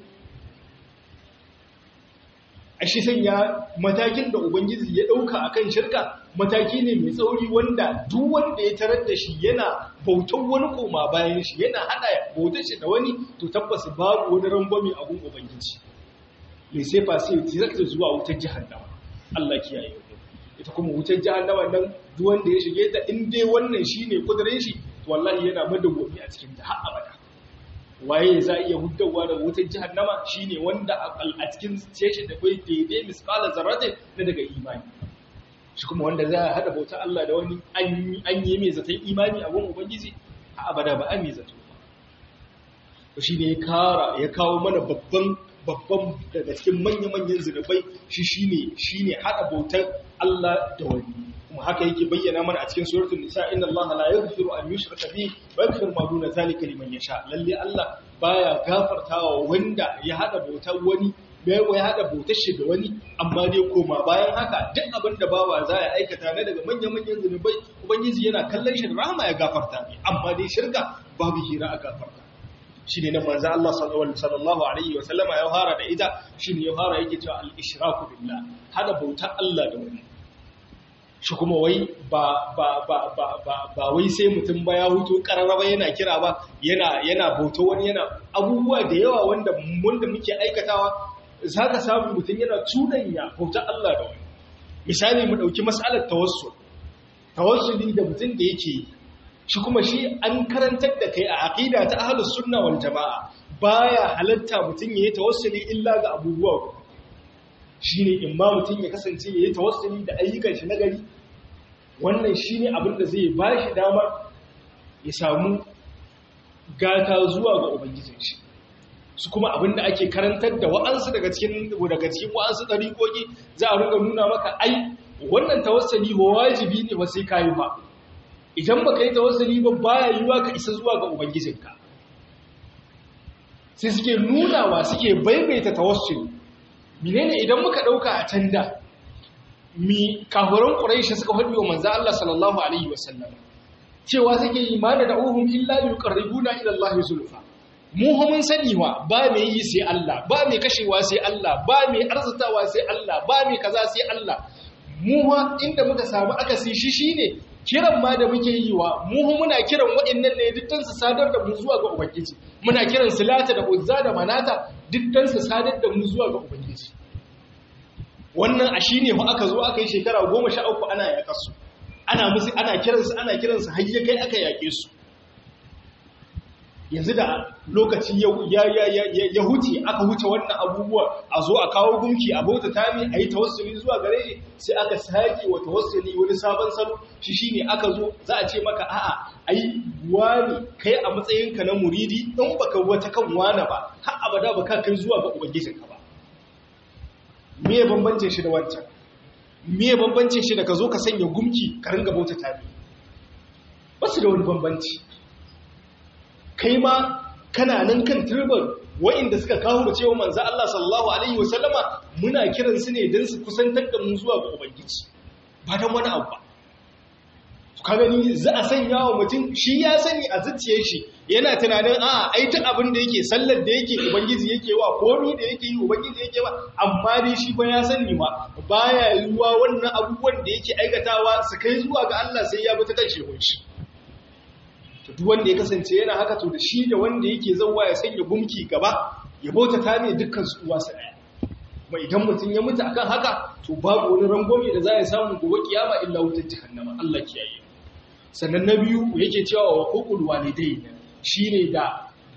a shi sanya matakin da Ubangiji ya ɗauka a kan shirka mataki ne mai tsauri wanda duk wanda ya tarar da shi yana bautan wani koma bayan shi yana haɗa bautar shi da wani to tabbas babu wani rangwame a gun Ubangiji. Mai sai fa sai ta zuwa wutar jihannama. Allah kiyaye mu. Ita kuma wutar jihannama nan duk wanda ya shige ta in dai wannan shine kudirin shi to wallahi yana madawwami a cikin ta har abada. waye za iya huddawa daga wutar jahannama shine wanda a cikin shi da kai daidai misqala zarrate na daga imani shi kuma wanda za a hada bautar Allah da wani an yi mai zaton imani a gun ubangiji a abada ba an yi zato ba shi ne ya kara ya kawo mana babban babban daga cikin manya-manyan zunubai shi shine shine hada bautar Allah da wani kuma haka yake bayyana mana a cikin suratul nisa inna allaha la yaghfiru an yushraka bihi wa yaghfiru ma duna zalika liman yasha lalle allah baya gafartawa wanda ya hada bautar wani bai ya hada bautar shi da wani amma dai koma bayan haka duk abin da bawa za ya aikata na daga manyan manyan zunubai ubangiji yana kallon shi da rahama ya gafarta ne amma dai shirka babu hira a gafarta shine nan manzo Allah sallallahu alaihi wa sallama ya fara da ita shine ya fara yake cewa al-ishraku billah hada bautar Allah da wani shi kuma wai ba ba ba ba ba ba wai sai mutum ba ya hutu kararraba yana kira ba yana yana bauta wani yana abubuwa da yawa wanda wanda muke aikatawa zaka samu mutum yana tudanya bauta Allah da wani misali mu dauki mas'alar tawassul tawassuli da mutum da yake yi shi kuma shi an karantar da kai a aqida ta ahlus sunna wal jamaa baya halatta mutum yayi tawassuli illa ga abubuwa shi ne in ma mutum ya kasance ya yi tawassuli da ayyukan shi nagari wannan shi ne abin da zai ba shi damar ya samu gata zuwa ga ubangijin shi su kuma abin da ake karantar da wa'ansu daga cikin daga cikin wa'ansu ɗariƙoƙi za a ringa nuna maka ai wannan tawassuli ba wajibi ne ba sai kayi ba idan baka yi tawassuli ba baya yiwa ka isa zuwa ga ubangijinka sai suke nunawa suke baibaita tawassuli menene idan muka dauka a can da mi kafiran quraishi suka faɗi wa manzo Allah sallallahu alaihi wasallam cewa suke imani da uhum illa yuqarribuna ila Allah zulfa mu mun sani wa ba mai yi sai Allah ba mai kashewa sai Allah ba mai arzutawa sai Allah ba mai kaza sai Allah mu ma inda muka samu akasi shi shine kiran ma da muke yi wa mu muna kiran waɗannan ne dukkan su sadar da mu zuwa ga ubangiji muna kiran silata da uzza da manata dukkan su sadar da mu zuwa ga ubangiji wannan a shine fa aka zo aka yi shekara 13 ana yakar su ana musu ana kiran su ana kiran su har ya kai aka yake su yanzu da lokaci ya ya huce aka huce wannan abubuwa a zo a kawo gunki a bauta tami a yi tawassuli zuwa gare shi sai aka sake wa tawassuli wani sabon salo shi shine aka zo za a ce maka a'a ai wani kai a matsayinka na muridi in baka wata kan wani ba har abada baka kai zuwa ga ubangijinka ba me ya bambance shi da wancan me ya bambance shi da ka zo ka sanya gumki ka ringa bauta tami ba su da wani bambanci kai ma kana nan kan turban wa'inda suka kawo da cewa manzo Allah sallallahu alaihi wasallama muna kiran su ne don su kusantar da mu zuwa ga ubangiji ba dan wani abu ba ka gani za a sanya wa mutum shi ya sani a zuciyar shi yana tunanin a ai ta abin da yake sallar da yake ubangiji yake wa komi da yake yi ubangiji yake wa amma dai shi ba ya sani ma baya yiwuwa wannan abubuwan da yake aikatawa su kai zuwa ga Allah sai ya bi ta kan shehun shi to duk wanda ya kasance yana haka to da shi da wanda yake zauwa ya sanya gumki gaba ya bauta ta ne dukkan su uwa su daya kuma idan mutum ya mutu akan haka to babu wani rangwame da za ya samu gobe kiyama illa wutar jahannama Allah kiyaye sannan na biyu yake cewa wa hukul walidai shine da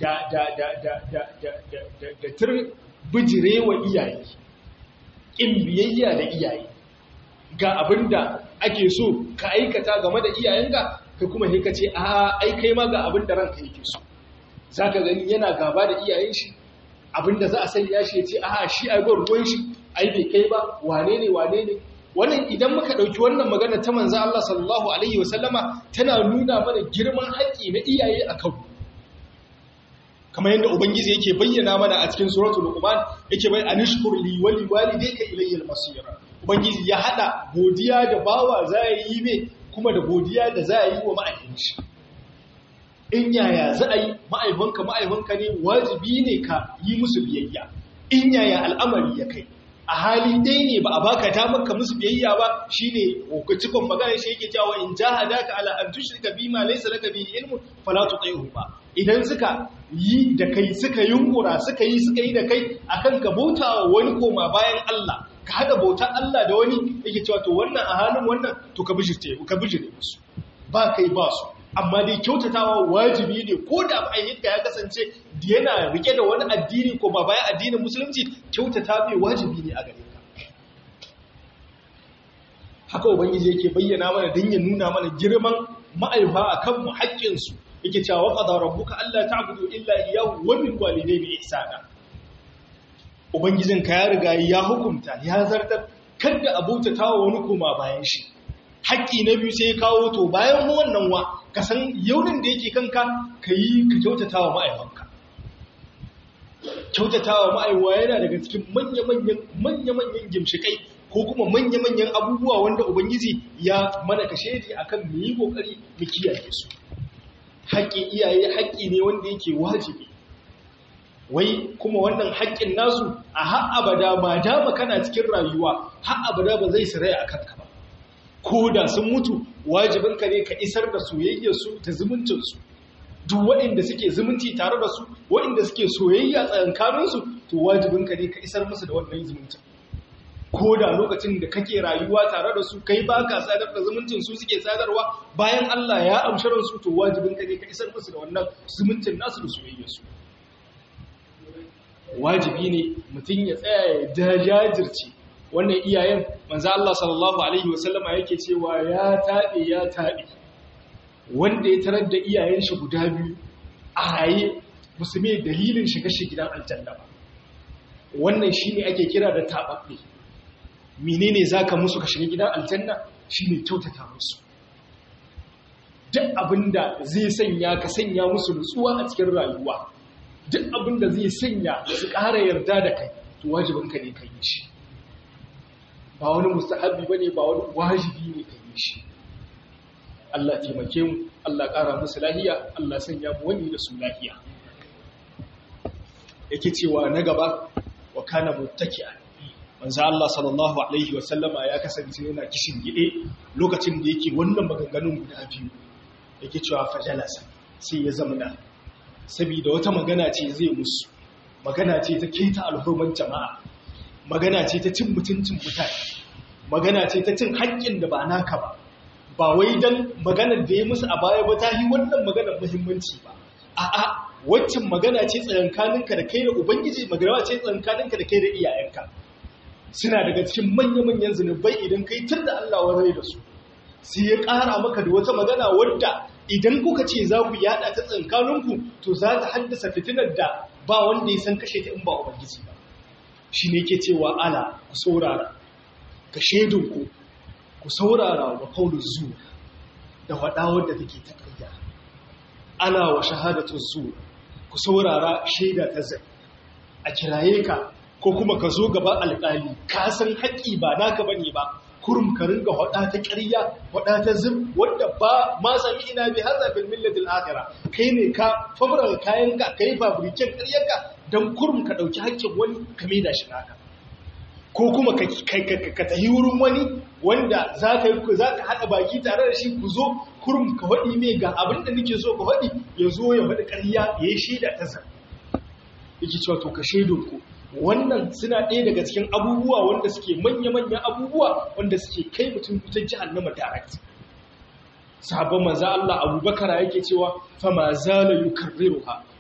da da da da da da da da da tur bijirewa iyaye in biyayya da iyaye ga abinda ake so ka aikata game da iyayenka ka kuma sai ka ce a ai kai ma ga abinda ranka yake so zaka gani yana gaba da iyayen shi abinda za a sanya shi ya ce a shi ai gwar ruwan shi ai bai kai ba wane ne wane ne wannan idan muka ɗauki wannan magana ta manzo Allah sallallahu alaihi wasallama tana nuna mana girman haƙƙi na iyaye a kanmu kamar yadda ubangiji yake bayyana mana a cikin suratul luqman yake bai anishkur li wa li walidayka ilayya al-masir ubangiji ya hada godiya da bawa za yi me kuma da godiya da za yi wa ma'aikinci in yaya za a yi ma'aifanka ma'aifanka ne wajibi ne ka yi musu biyayya in yaya al'amari ya kai a hali dai ne ba a baka damar ka musu biyayya ba shine cikon magana shi yake cewa in jahadaka ala an tushrika bima laysa laka bihi ilmun fala tuti'huma idan suka yi da kai suka yunkura suka yi suka yi da kai akan ka bauta wani koma bayan Allah ka hada bautar Allah da wani yake cewa to wannan a halin wannan to ka bijirte ka bijire musu ba kai ba su amma dai kyautatawa wajibi ne ko da ma'ayyinka ya kasance yana rike da wani addini ko ba bayan addinin musulunci kyautata mai wajibi ne a gare ka haka ubangiji yake bayyana mana don ya nuna mana girman ma'aifa a kanmu haƙƙinsu yake cewa wa qadara rabbuka alla ta'budu illa iyyahu wa bil walidayni ihsana ubangijin ka ya riga ya hukunta ya zartar kada abota wa wani koma bayan shi haƙƙi na biyu sai ya kawo to bayan wannan wa ka san yaunin da yake kanka ka yi ka kyautata wa ma'aikanka kyautata wa ma'aiwa yana daga cikin manya-manyan gimshikai ko kuma manya-manyan abubuwa wanda ubangiji ya mana kashe ne akan mu yi kokari mu kiyaye su haƙƙin iyaye haƙƙi ne wanda yake wajibi wai kuma wannan haƙƙin nasu a har abada ma dama kana cikin rayuwa har abada ba zai saraya a kanka ba ko da sun mutu wajibinka ne ka isar da soyayyarsu da zumuncinsu duk waɗanda suke zumunci tare da su waɗanda suke soyayya tsakankaninsu to wajibinka ne ka isar musu da wannan zumuncin ko da lokacin da kake rayuwa tare da su kai ba ka sadar da zumuncin su suke sadarwa bayan Allah ya amshi ransu to wajibinka ne ka isar musu da wannan zumuncin nasu da soyayyarsu wajibi ne mutum ya tsaya ya jajirce wannan iyayen manzo Allah sallallahu alaihi wasallama yake cewa ya tabe ya tabe wanda ya tarar da iyayen shi guda biyu a raye musulmi dalilin shiga shi gidan aljanna ba wannan shine ake kira da tababbe menene zaka musu ka shiga gidan aljanna shine kyautata musu duk abinda zai sanya ka sanya musu nutsuwa a cikin rayuwa duk abinda zai sanya su ƙara yarda da kai to wajibinka ne ka yi shi ba wani mustahabi ba ne ba wani wajibi ne ka yi shi Allah taimake mu Allah ƙara musu lahiya Allah sanya mu wani da su lahiya yake cewa na gaba wa kana muttaki'a manzo Allah sallallahu alaihi wa sallama ya kasance yana kishin gide lokacin da yake wannan maganganun guda biyu yake cewa fajalasa sai ya zamana saboda wata magana ce zai musu magana ce ta keta alhurman jama'a magana ce ta cin mutuncin mutane magana ce ta cin haƙƙin da ba naka ba ba wai don maganar da ya musu a baya ba ta yi wannan maganar muhimmanci ba a'a waccan magana ce tsayankaninka da kai da ubangiji magana ce tsayankaninka da kai da iyayenka suna daga cikin manya-manyan zunubai idan kai tur da Allah wa rai da su sai ya ƙara maka da wata magana wadda idan kuka ce za ku yada ta tsankaninku to za ta haddasa fitinar da ba wanda ya san kashe ta in ba ubangiji ba shi ne ke cewa ala ku saurara ka shaidunku ku saurara wa kaulun zuwa da faɗawar da take ta ƙarya ala wa shahadatun zuwa ku saurara shaida ta zai a kiraye ka ko kuma ka zo gaba alƙali ka san haƙƙi ba naka bane ba kurum ka ringa faɗa ta ƙarya faɗa ta zim wadda ba ma sami ina bi haza bil millatil akhira kai ne ka fabra kayan ka kai fabriken ƙaryarka dan kurum ka dauki haƙƙin wani ka maida shi naka ko kuma ka ka tahi wurin wani wanda zaka yi zaka hada baki tare da shi ku zo kurum ka faɗi me ga abin da nake so ka faɗi ya zo ya faɗi ƙarya ya yi shaida ta zan yake cewa to ka shaidon ku wannan suna ɗaya daga cikin abubuwa wanda suke manya-manyan abubuwa wanda suke kai mutum wutar jihannama direct sahabban manzo Allah Abubakar yake cewa fa ma zala yukarriruha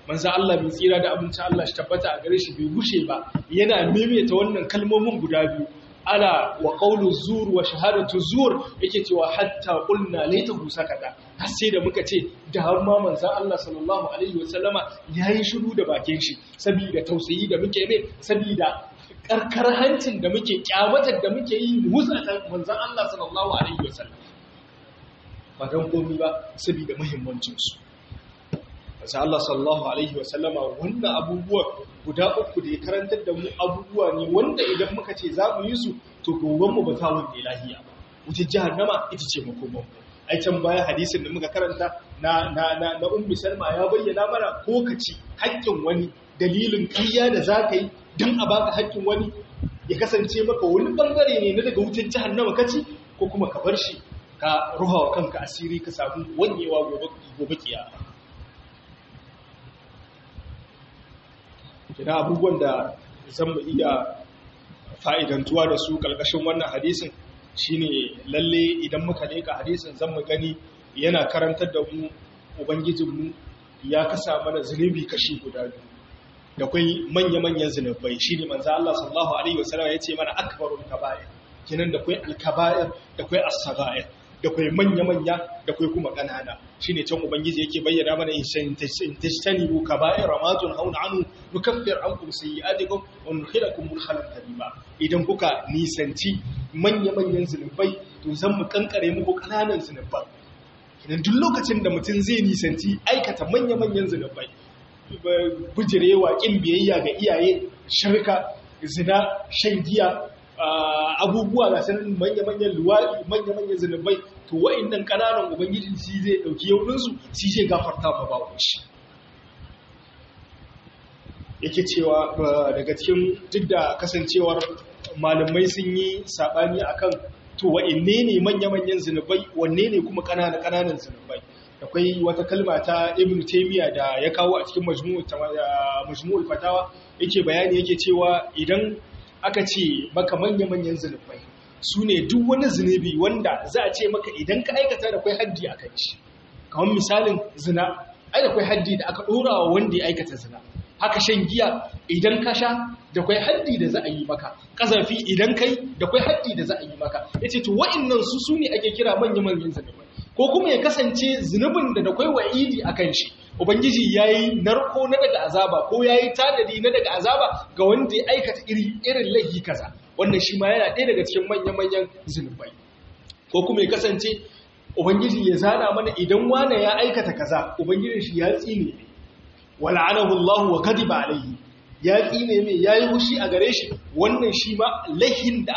manzo Allah mai tsira da abinci Allah shi tabbata a gare shi bai gushe ba yana maimaita wannan kalmomin guda biyu ala wa qawlu zur wa shahadatu zur yake cewa hatta qulna laitahu sakata har sai da muka ce da har ma manzo Allah sallallahu alaihi wasallama yayi shiru da bakin shi saboda tausayi da muke mai saboda karkar hancin da muke kyamatar da muke yi musatan manzon Allah sallallahu alaihi wasallam ba don komi ba saboda muhimmancinsu wasu Allah sallallahu Alaihi wasallama wannan abubuwan guda uku da ya karantar da mu abubuwa ne wanda idan muka ce za mu yi su to gobanmu ba ta wanda lahiya ba wuce jihannama ita ce makomanmu ai can baya hadisin da muka karanta na na na na ummi salma ya bayyana mana ko ka ci haƙƙin wani dalilin ƙarya da za ka yi don a baka haƙƙin wani ya kasance maka wani bangare ne na daga wutar jihannama ka ci ko kuma ka bar shi ka ruha wa kanka asiri ka samu wanyewa gobe kiyama kina abubuwan da zan mu iya fa'idantuwa da su ƙarƙashin wannan hadisin shine lalle idan muka leka hadisin zan mu gani yana karantar da mu ubangijinmu ya kasa mana zunubi kashi guda biyu da kwai manya-manyan zunubai shine manzo Allah sallallahu alaihi wasallam ya ce mana akbarul kaba'ir kinan da kwai alkaba'ir da kwai as-saga'ir da kwai manya-manya da kwai kuma ƙanana shi ne can ubangiji yake bayyana mana in tashtani bu kaba'ir ramatun hauna anu nukaffir ankum sayyi'atikum wa nudkhilakum mudkhalan karima idan kuka nisanci manya-manyan zunubai to zan mu kankare muku ƙananan zunubai idan duk lokacin da mutum zai nisanci aikata manya-manyan zunubai bujirewa kin biyayya ga iyaye shirka zina shan giya abubuwa ga sanin manya-manyan luwaɗi manya-manyan zunubai to wa'innan ƙananan ubangiji shi zai ɗauki yauninsu shi zai gafarta ma ba shi yake cewa daga cikin duk da kasancewar malamai sun yi saɓani akan to wa'inne ne manya-manyan zunubai wanne ne kuma ƙananan zunubai akwai wata kalma ta ibn taymiya da ya kawo a cikin majmu'ul fatawa yake bayani yake cewa idan aka ce maka manya-manyan zunubai su ne duk wani zunubi wanda za a ce maka idan ka aikata da kwai haddi a kan shi kamar misalin zina ai da kwai haddi da aka ɗora wa wanda ya aikata zina haka shan giya idan ka sha da kwai haddi da za a yi maka ƙazafi idan kai da kwai haddi da za a yi maka ya ce to wa'innan su su ne ake kira manya-manyan zunubai ko kuma ya kasance zunubin da da kwai wa'idi a kan shi Ubangiji ya yi narko na daga azaba ko ya yi tadadi na daga azaba ga wanda ya aikata irin laifi kaza wannan shi ma yana ɗaya daga cikin manya-manyan zunubai ko kuma ya kasance Ubangiji ya zana mana idan wane ya aikata kaza Ubangijin shi ya tsine ne wala'anahu Allah wa kadiba alaihi ya tsine mai ya yi hushi a gare shi wannan shi ma laifin da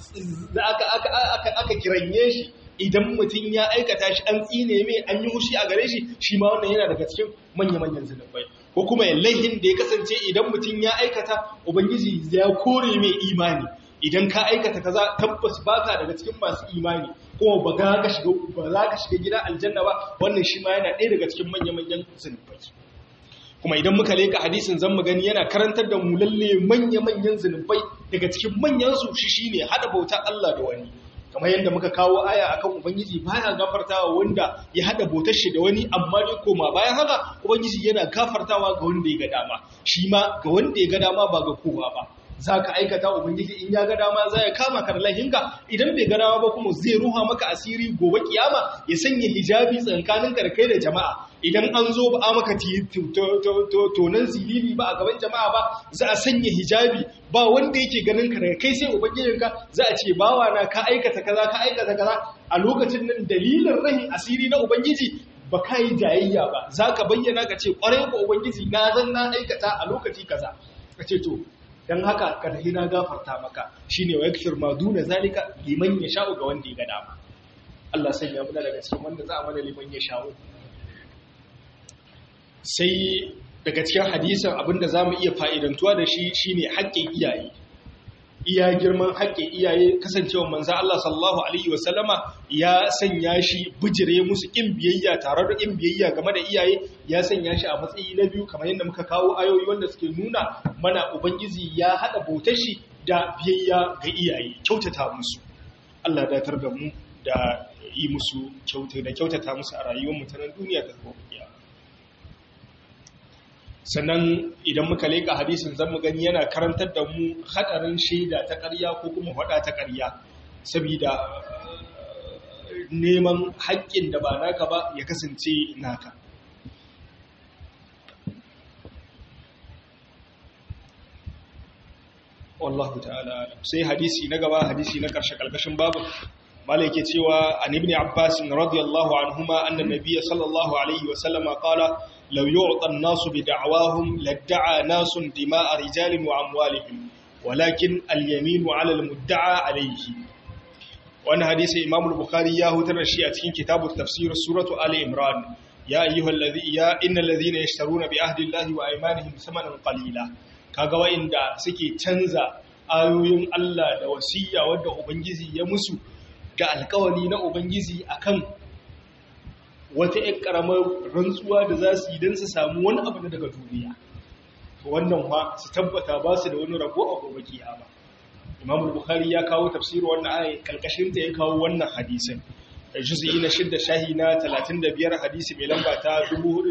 aka kiranye shi idan mutum ya aikata shi an tsine mai an yi hushi a gare shi shi ma wannan yana daga cikin manya-manyan zunubai ko kuma laihin da ya kasance idan mutum ya aikata ubangiji ya kore mai imani idan ka aikata kaza tabbas baka daga cikin masu imani kuma ba za ka shiga ba za ka shiga gida aljanna ba wannan shi ma yana ɗaya daga cikin manya-manyan zunubai kuma idan muka leka hadisin zan mu gani yana karantar da mu lalle manya-manyan zunubai daga cikin manyan su shi shine hada bauta Allah da wani kamar yadda muka kawo aya akan ubangiji baya gafartawa wanda ya hada botar shi da wani amma dai koma bayan haka ubangiji yana gafartawa ga wanda ya ga dama shi ma ga wanda ya ga dama ba ga kowa ba zaka aikata ubangiji in ya ga dama za ya kama ka da lahinka idan bai ga dama ba kuma zai ruha maka asiri gobe kiyama ya sanya hijabi tsakanin ka da kai da jama'a idan an zo ba a maka tonan zilili ba a gaban jama'a ba za a sanya hijabi ba wanda yake ganin ka daga kai sai ubangijinka za a ce bawa na ka aikata kaza ka aikata kaza a lokacin nan dalilin rahin asiri na ubangiji ba ka yi jayayya ba za ka bayyana ka ce kwarai ko ubangiji na zan na aikata a lokaci kaza ka ce to dan haka ka tafi na gafarta maka shine wa yakfir ma duna zalika liman yasha'u ga wanda ya ga dama Allah sanya mu daga cikin wanda za a mana liman yasha'u sai daga cikin hadisin abinda za mu iya fa'idantuwa da shi shine haƙƙin iyaye iya girman haƙƙin iyaye kasancewa manzo Allah sallallahu alaihi wasallama ya sanya shi bijire musu ƙin biyayya tare da ƙin biyayya game da iyaye ya sanya shi a matsayi na biyu kamar yadda muka kawo ayoyi wanda suke nuna mana ubangiji ya haɗa bautar shi da biyayya ga iyaye kyautata musu Allah datar da mu da yi musu kyauta da kyautata musu a rayuwar mu ta nan duniya da gobe sannan idan muka leka hadisin zan mu gani yana karantar da mu hadarin shaida ta ƙarya ko kuma faɗa ta ƙarya saboda neman haƙƙin da ba naka ba ya kasance naka wallahu ta'ala sai hadisi na gaba hadisi na ƙarshe ƙarƙashin babu mala yake cewa an ibn abbas radiyallahu anhuma anna nabiyya sallallahu alaihi wa sallama qala law yu'ta an-nasu bi da'wahum ladda'a nasun dima'a rijalin wa amwalihim walakin al-yaminu 'ala al-mudda'a alayhi wannan hadisi imam al-bukhari ya hutar da shi a cikin kitabut tafsir suratu ali imran ya ayyuhal ladhi ya innal ladhina yashtaruna bi ahdi allahi wa aymanihim thamanan qalila kaga wa'inda suke canza ayoyin Allah da wasiya wadda ubangiji ya musu ga alkawari na ubangiji akan wata ƴan karamar rantsuwa da za su yi don su samu wani abu daga duniya wannan ma su tabbata ba su da wani rabo a gobe kiyama Imam Bukhari ya kawo tafsirin wannan ayi kalkashin ta ya kawo wannan hadisin juz'i na shidda shahi na 35 hadisi mai lamba ta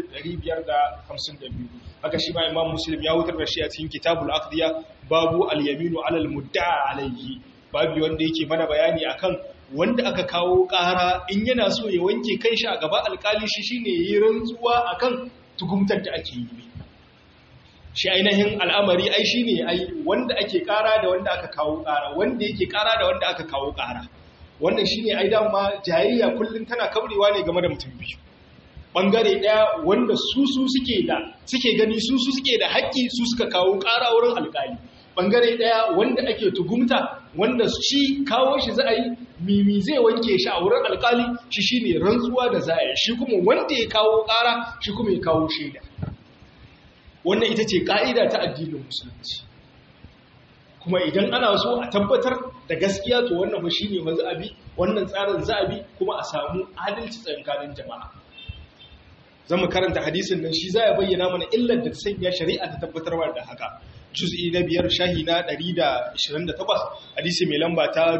4552 haka shi ma Imam Muslim ya wutar da shi a cikin Kitabul Aqdiya babu al-yaminu 'ala al-mudda'a alayhi babu wanda yake mana bayani akan wanda aka kawo ƙara in yana so ya wanke kanshi a gaba alƙali shi shine yayi rantsuwa akan tugumtar da ake yi shi ainihin al'amari ai shine ai wanda ake ƙara da wanda aka kawo ƙara wanda yake ƙara da wanda aka kawo ƙara wannan shine ai dama jayayya kullum tana kabrewa ne game da mutum biyu bangare daya wanda su su suke da suke gani su su suke da haƙƙi su suka kawo ƙara wurin alƙali bangare daya wanda ake tugumta wanda shi kawo shi za a yi mimi zai wanke shi a wurin alƙali shi shine rantsuwa da za a yi shi kuma wanda ya kawo ƙara shi kuma ya kawo shaida wannan ita ce ka'ida ta addinin musulunci kuma idan ana so a tabbatar da gaskiya to wannan ba shine ba za a bi wannan tsarin za a bi kuma a samu adalci tsakanin jama'a zama karanta hadisin nan shi za ya bayyana mana illar da ta sanya shari'a ta tabbatarwa da haka juz'i na biyar shahi na 128 hadisi mai lamba ta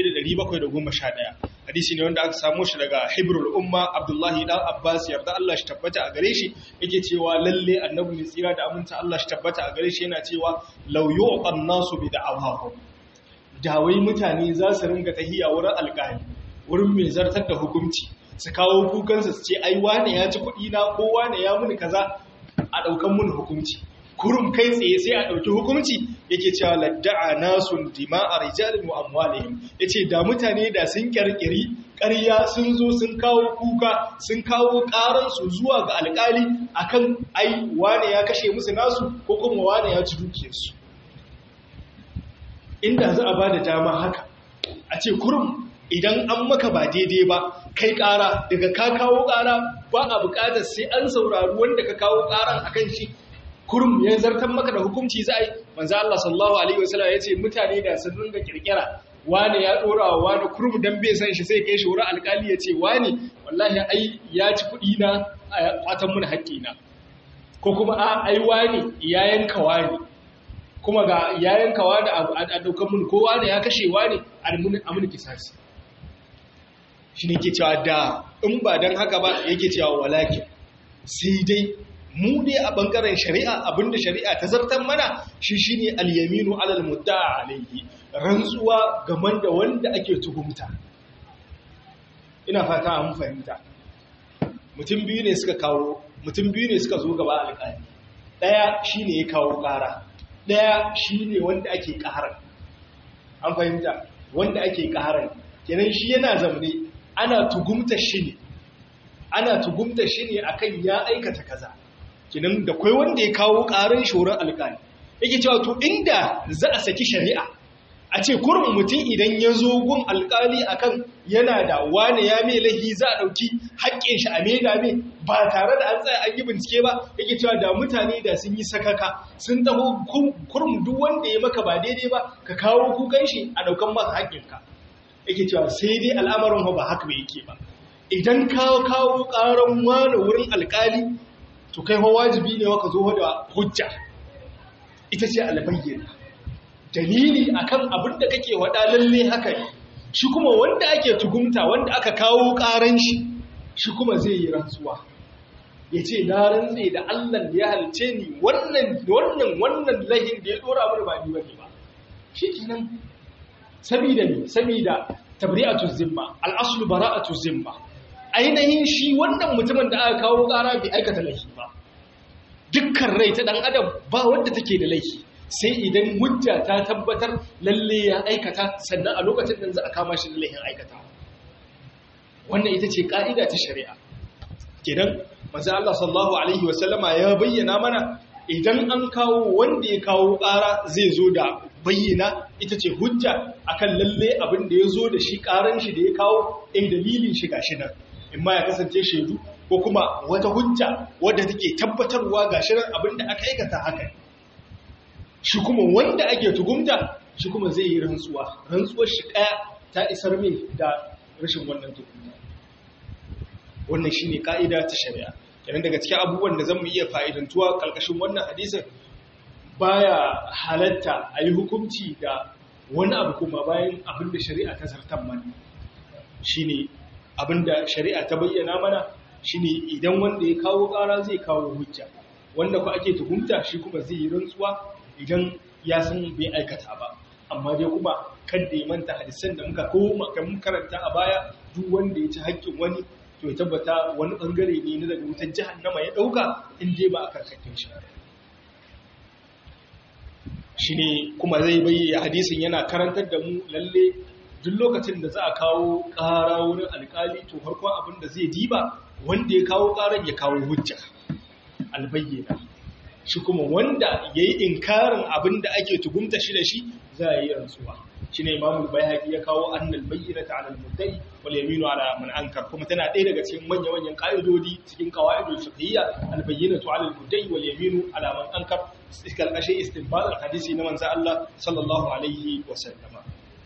1711 hadisi ne wanda aka samu shi daga hibrul umma abdullahi dan abbas yarda Allah shi tabbata a gare shi yake cewa lalle annabi mai tsira da aminta Allah shi tabbata a gare shi yana cewa law yu'qan nasu bi da'awahum dawai mutane za su ringa tahiya wurin alƙali wurin mai zartar da hukunci su kawo kukansa su ce ai wane ya ci kuɗi na ko wane ya muni kaza a ɗaukan mun hukunci kurum kai tsaye sai a ɗauki hukunci yake cewa ladda'a nasun dima'a rijalin wa amwalihim yace da mutane da sun kirkiri ƙarya sun zo sun kawo kuka sun kawo ƙaran su zuwa ga alƙali akan ai wane ya kashe musu nasu ko kuma wane ya ci dukiyarsu inda za a bada dama haka a ce kurum idan an maka ba daidai ba kai ƙara daga ka kawo ƙara ba a buƙatar sai an saurari wanda ka kawo ƙaran akan shi kurum ya zartar maka da hukunci za a yi manzo Allah sallallahu alaihi wasallam ya ce mutane da sun ringa kirkira wani ya dora wa wani kurum dan bai san shi sai kai shi wurin alkali ya ce wani wallahi ai ya ci kuɗi na a kwatan mun haƙƙi na ko kuma a ai wani ya yanka wani kuma ga ya yanka wani a daukan mun ko wani ya kashe wani a mun a mun kisasi shi ne ke cewa da in ba dan haka ba yake cewa walakin sai dai mu dai a bangaren shari'a abinda shari'a ta zartar mana shi shine al-yaminu alal mudda'a alayhi rantsuwa gaman da wanda ake tuhumta ina fata an fahimta mutum biyu ne suka kawo mutum biyu ne suka zo gaba alƙali daya shine ya kawo ƙara daya shine wanda ake ƙarar an fahimta wanda ake ƙarar kenan shi yana zamne ana tugumta shi ne ana tugumta shi ne akan ya aikata kaza kinan da kwai wanda ya kawo ƙarin shoron alƙali yake cewa to inda za a saki shari'a a ce kurin mutum idan ya zo gun alƙali akan yana da wane ya mai lahi za a ɗauki haƙƙin shi a maida mai ba tare da an tsaya an yi bincike ba yake cewa da mutane da sun yi sakaka sun taho kurum duk wanda ya maka ba daidai ba ka kawo kukan shi a ɗaukan masa haƙƙinka yake cewa sai dai al'amarin ba haka bai yake ba idan ka kawo ƙaran wani wurin alƙali to kai fa wajibi ne waka zo da hujja ita ce albayyana dalili akan abin da kake wada lalle haka ne shi kuma wanda ake tugumta wanda aka kawo karan shi shi kuma zai yi rantsuwa ya ce na rantse da Allah da ya halice ni wannan wannan wannan lahin da ya dora mana ba ni bane ba shikenan sabida ne sabida tabri'atu zimma al-aslu bara'atu zimma ainihin shi wannan mutumin da aka kawo ƙara bai aikata laifi ba dukkan rai ta dan adam ba wanda take da laifi sai idan hujja ta tabbatar lalle ya aikata sannan a lokacin da za a kama shi da laifin aikata wannan ita ce ka'ida ta shari'a kenan manzo Allah sallallahu alaihi wasallama ya bayyana mana idan an kawo wanda ya kawo ƙara zai zo da bayyana ita ce hujja akan lalle abin da ya zo da shi ƙaran shi da ya kawo ɗin dalilin shi gashi nan in ma ya kasance shaidu ko kuma wata hujja wadda take tabbatarwa gashi nan abin da aka aikata haka shi kuma wanda ake tugumta shi kuma zai yi rantsuwa rantsuwar shi ɗaya ta isar min da rashin wannan tugumta wannan shine ka'ida ta shari'a kenan daga cikin abubuwan da zamu iya fa'idantuwa kalkashin wannan hadisin baya halatta a yi hukunci da wani abu kuma bayan abin da shari'a ta zartar mana shine abin da shari'a ta bayyana mana shine idan wanda ya kawo ƙara zai kawo hujja wanda ku ake tuhumta shi kuma zai yi rantsuwa idan ya san bai aikata ba amma dai kuma kan da ya manta hadisan da muka koma kan karanta a baya duk wanda ya ci haƙƙin wani to ya tabbata wani bangare ne na daga wutar jahannama ya dauka in dai ba a karkakin shi shi ne kuma zai bayyana hadisin yana karantar da mu lalle duk lokacin da za a kawo ƙara wurin alƙali to farkon abin da zai diba wanda ya kawo ƙaran ya kawo hujja albayyana shi kuma wanda ya yi inkarin abin da ake tugumta shi da shi za a yi rantsuwa shi ne imamul bayhaqi ya kawo annal bayyinata ala al-muddai wal yaminu ala man ankar kuma tana ɗaya daga cikin manyan manyan ka'idodi cikin qawaidul fiqhiyya al bayyinatu ala al-muddai wal yaminu ala man ankar iskal ashe istinbat al hadisi na manzo Allah sallallahu alaihi wa sallama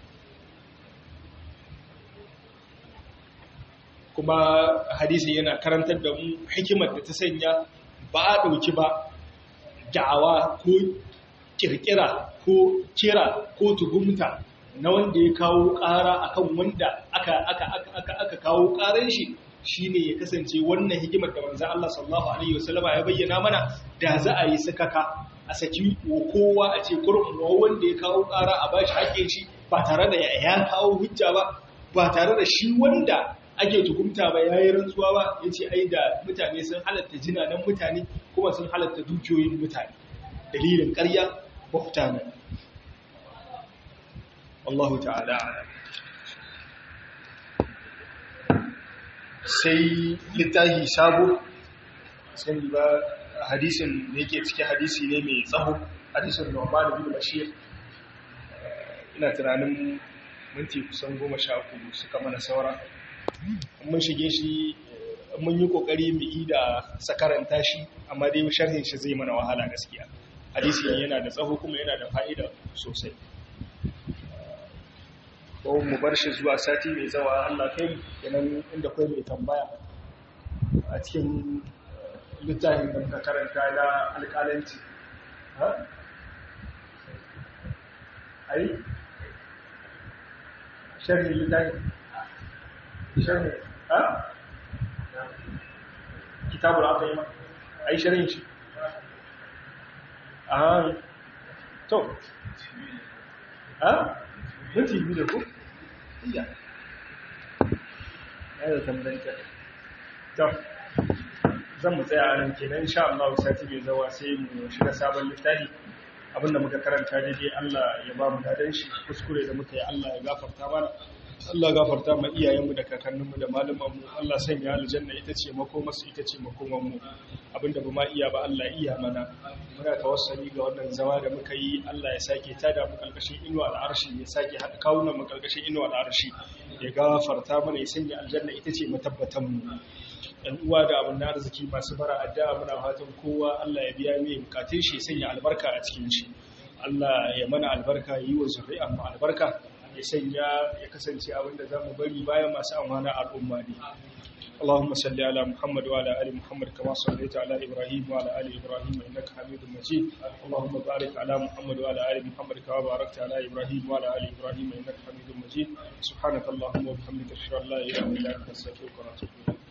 kuma hadisi yana karantar da mu hikimar da ta sanya ba a dauki ba da'awa ko kirkira ko kira ko tugumta na wanda ya kawo ƙara akan wanda aka aka aka aka kawo ƙaran shi shine ya kasance wannan hikimar da manzo Allah sallallahu alaihi wasallama ya bayyana mana da za a yi sakaka a saki wa kowa a ce kurum wanda ya kawo ƙara a bashi haƙƙin shi ba tare da ya kawo hujja ba ba tare da shi wanda ake tukumta ba yayi rantsuwa ba yace ai da mutane sun halatta jinanan mutane kuma sun halatta dukiyoyin mutane dalilin ƙarya mafita ne Allahu ta'ala sai littahi sabo sai ba hadisin da yake cike hadisi ne mai tsaho hadisin Nu'man bin Bashir ina tunanin minti kusan goma sha uku suka mana saura mun shige shi mun yi kokari mu yi da sakaranta shi amma dai sharhin shi zai mana wahala gaskiya hadisi yana da tsaho kuma yana da fa'ida sosai ko mu bar shi zuwa sati mai zawa Allah kai kenan inda kai mai tambaya a cikin littafin da muka karanta na alƙalanci ha ai sharhi littafin sharhi ha kitabul aqima ai sharhin shi a to ha minti biyu da ku iya ya da tambanta to zan mu tsaya nan kenan insha Allah sati mai zawa sai mu shiga sabon littafi abinda muka karanta daidai Allah ya ba mu dadan shi kuskure da muka yi Allah ya gafarta mana Allah gafarta ma iyayenmu da kakanninmu da malumanmu Allah sanya aljanna ita ce makomarsu ita ce makomanmu abinda ba ma iya ba Allah iya mana muna tawassali ga wannan zama da muka yi Allah ya sake tada mu kalkashin inuwa al'arshi ya sake haɗa kawunan mu kalkashin inuwa al'arshi ya gafarta mana ya sanya aljanna ita ce matabbatan mu ɗan uwa da abin da arziki masu bara addu'a muna fatan kowa Allah ya biya mai bukatun shi ya sanya albarka a cikin shi Allah ya mana albarka yi wa zuri'a mu albarka ya sanya ya kasance abinda za mu bari bayan masu amana al'umma ne. اللهم صل على محمد وعلى ال محمد كما صليت على ابراهيم وعلى ال ابراهيم انك حميد مجيد اللهم بارك على محمد وعلى ال محمد كما باركت على ابراهيم وعلى ال ابراهيم انك حميد مجيد سبحانك اللهم وبحمدك اشهد ان لا اله الا انت استغفرك واتوب اليك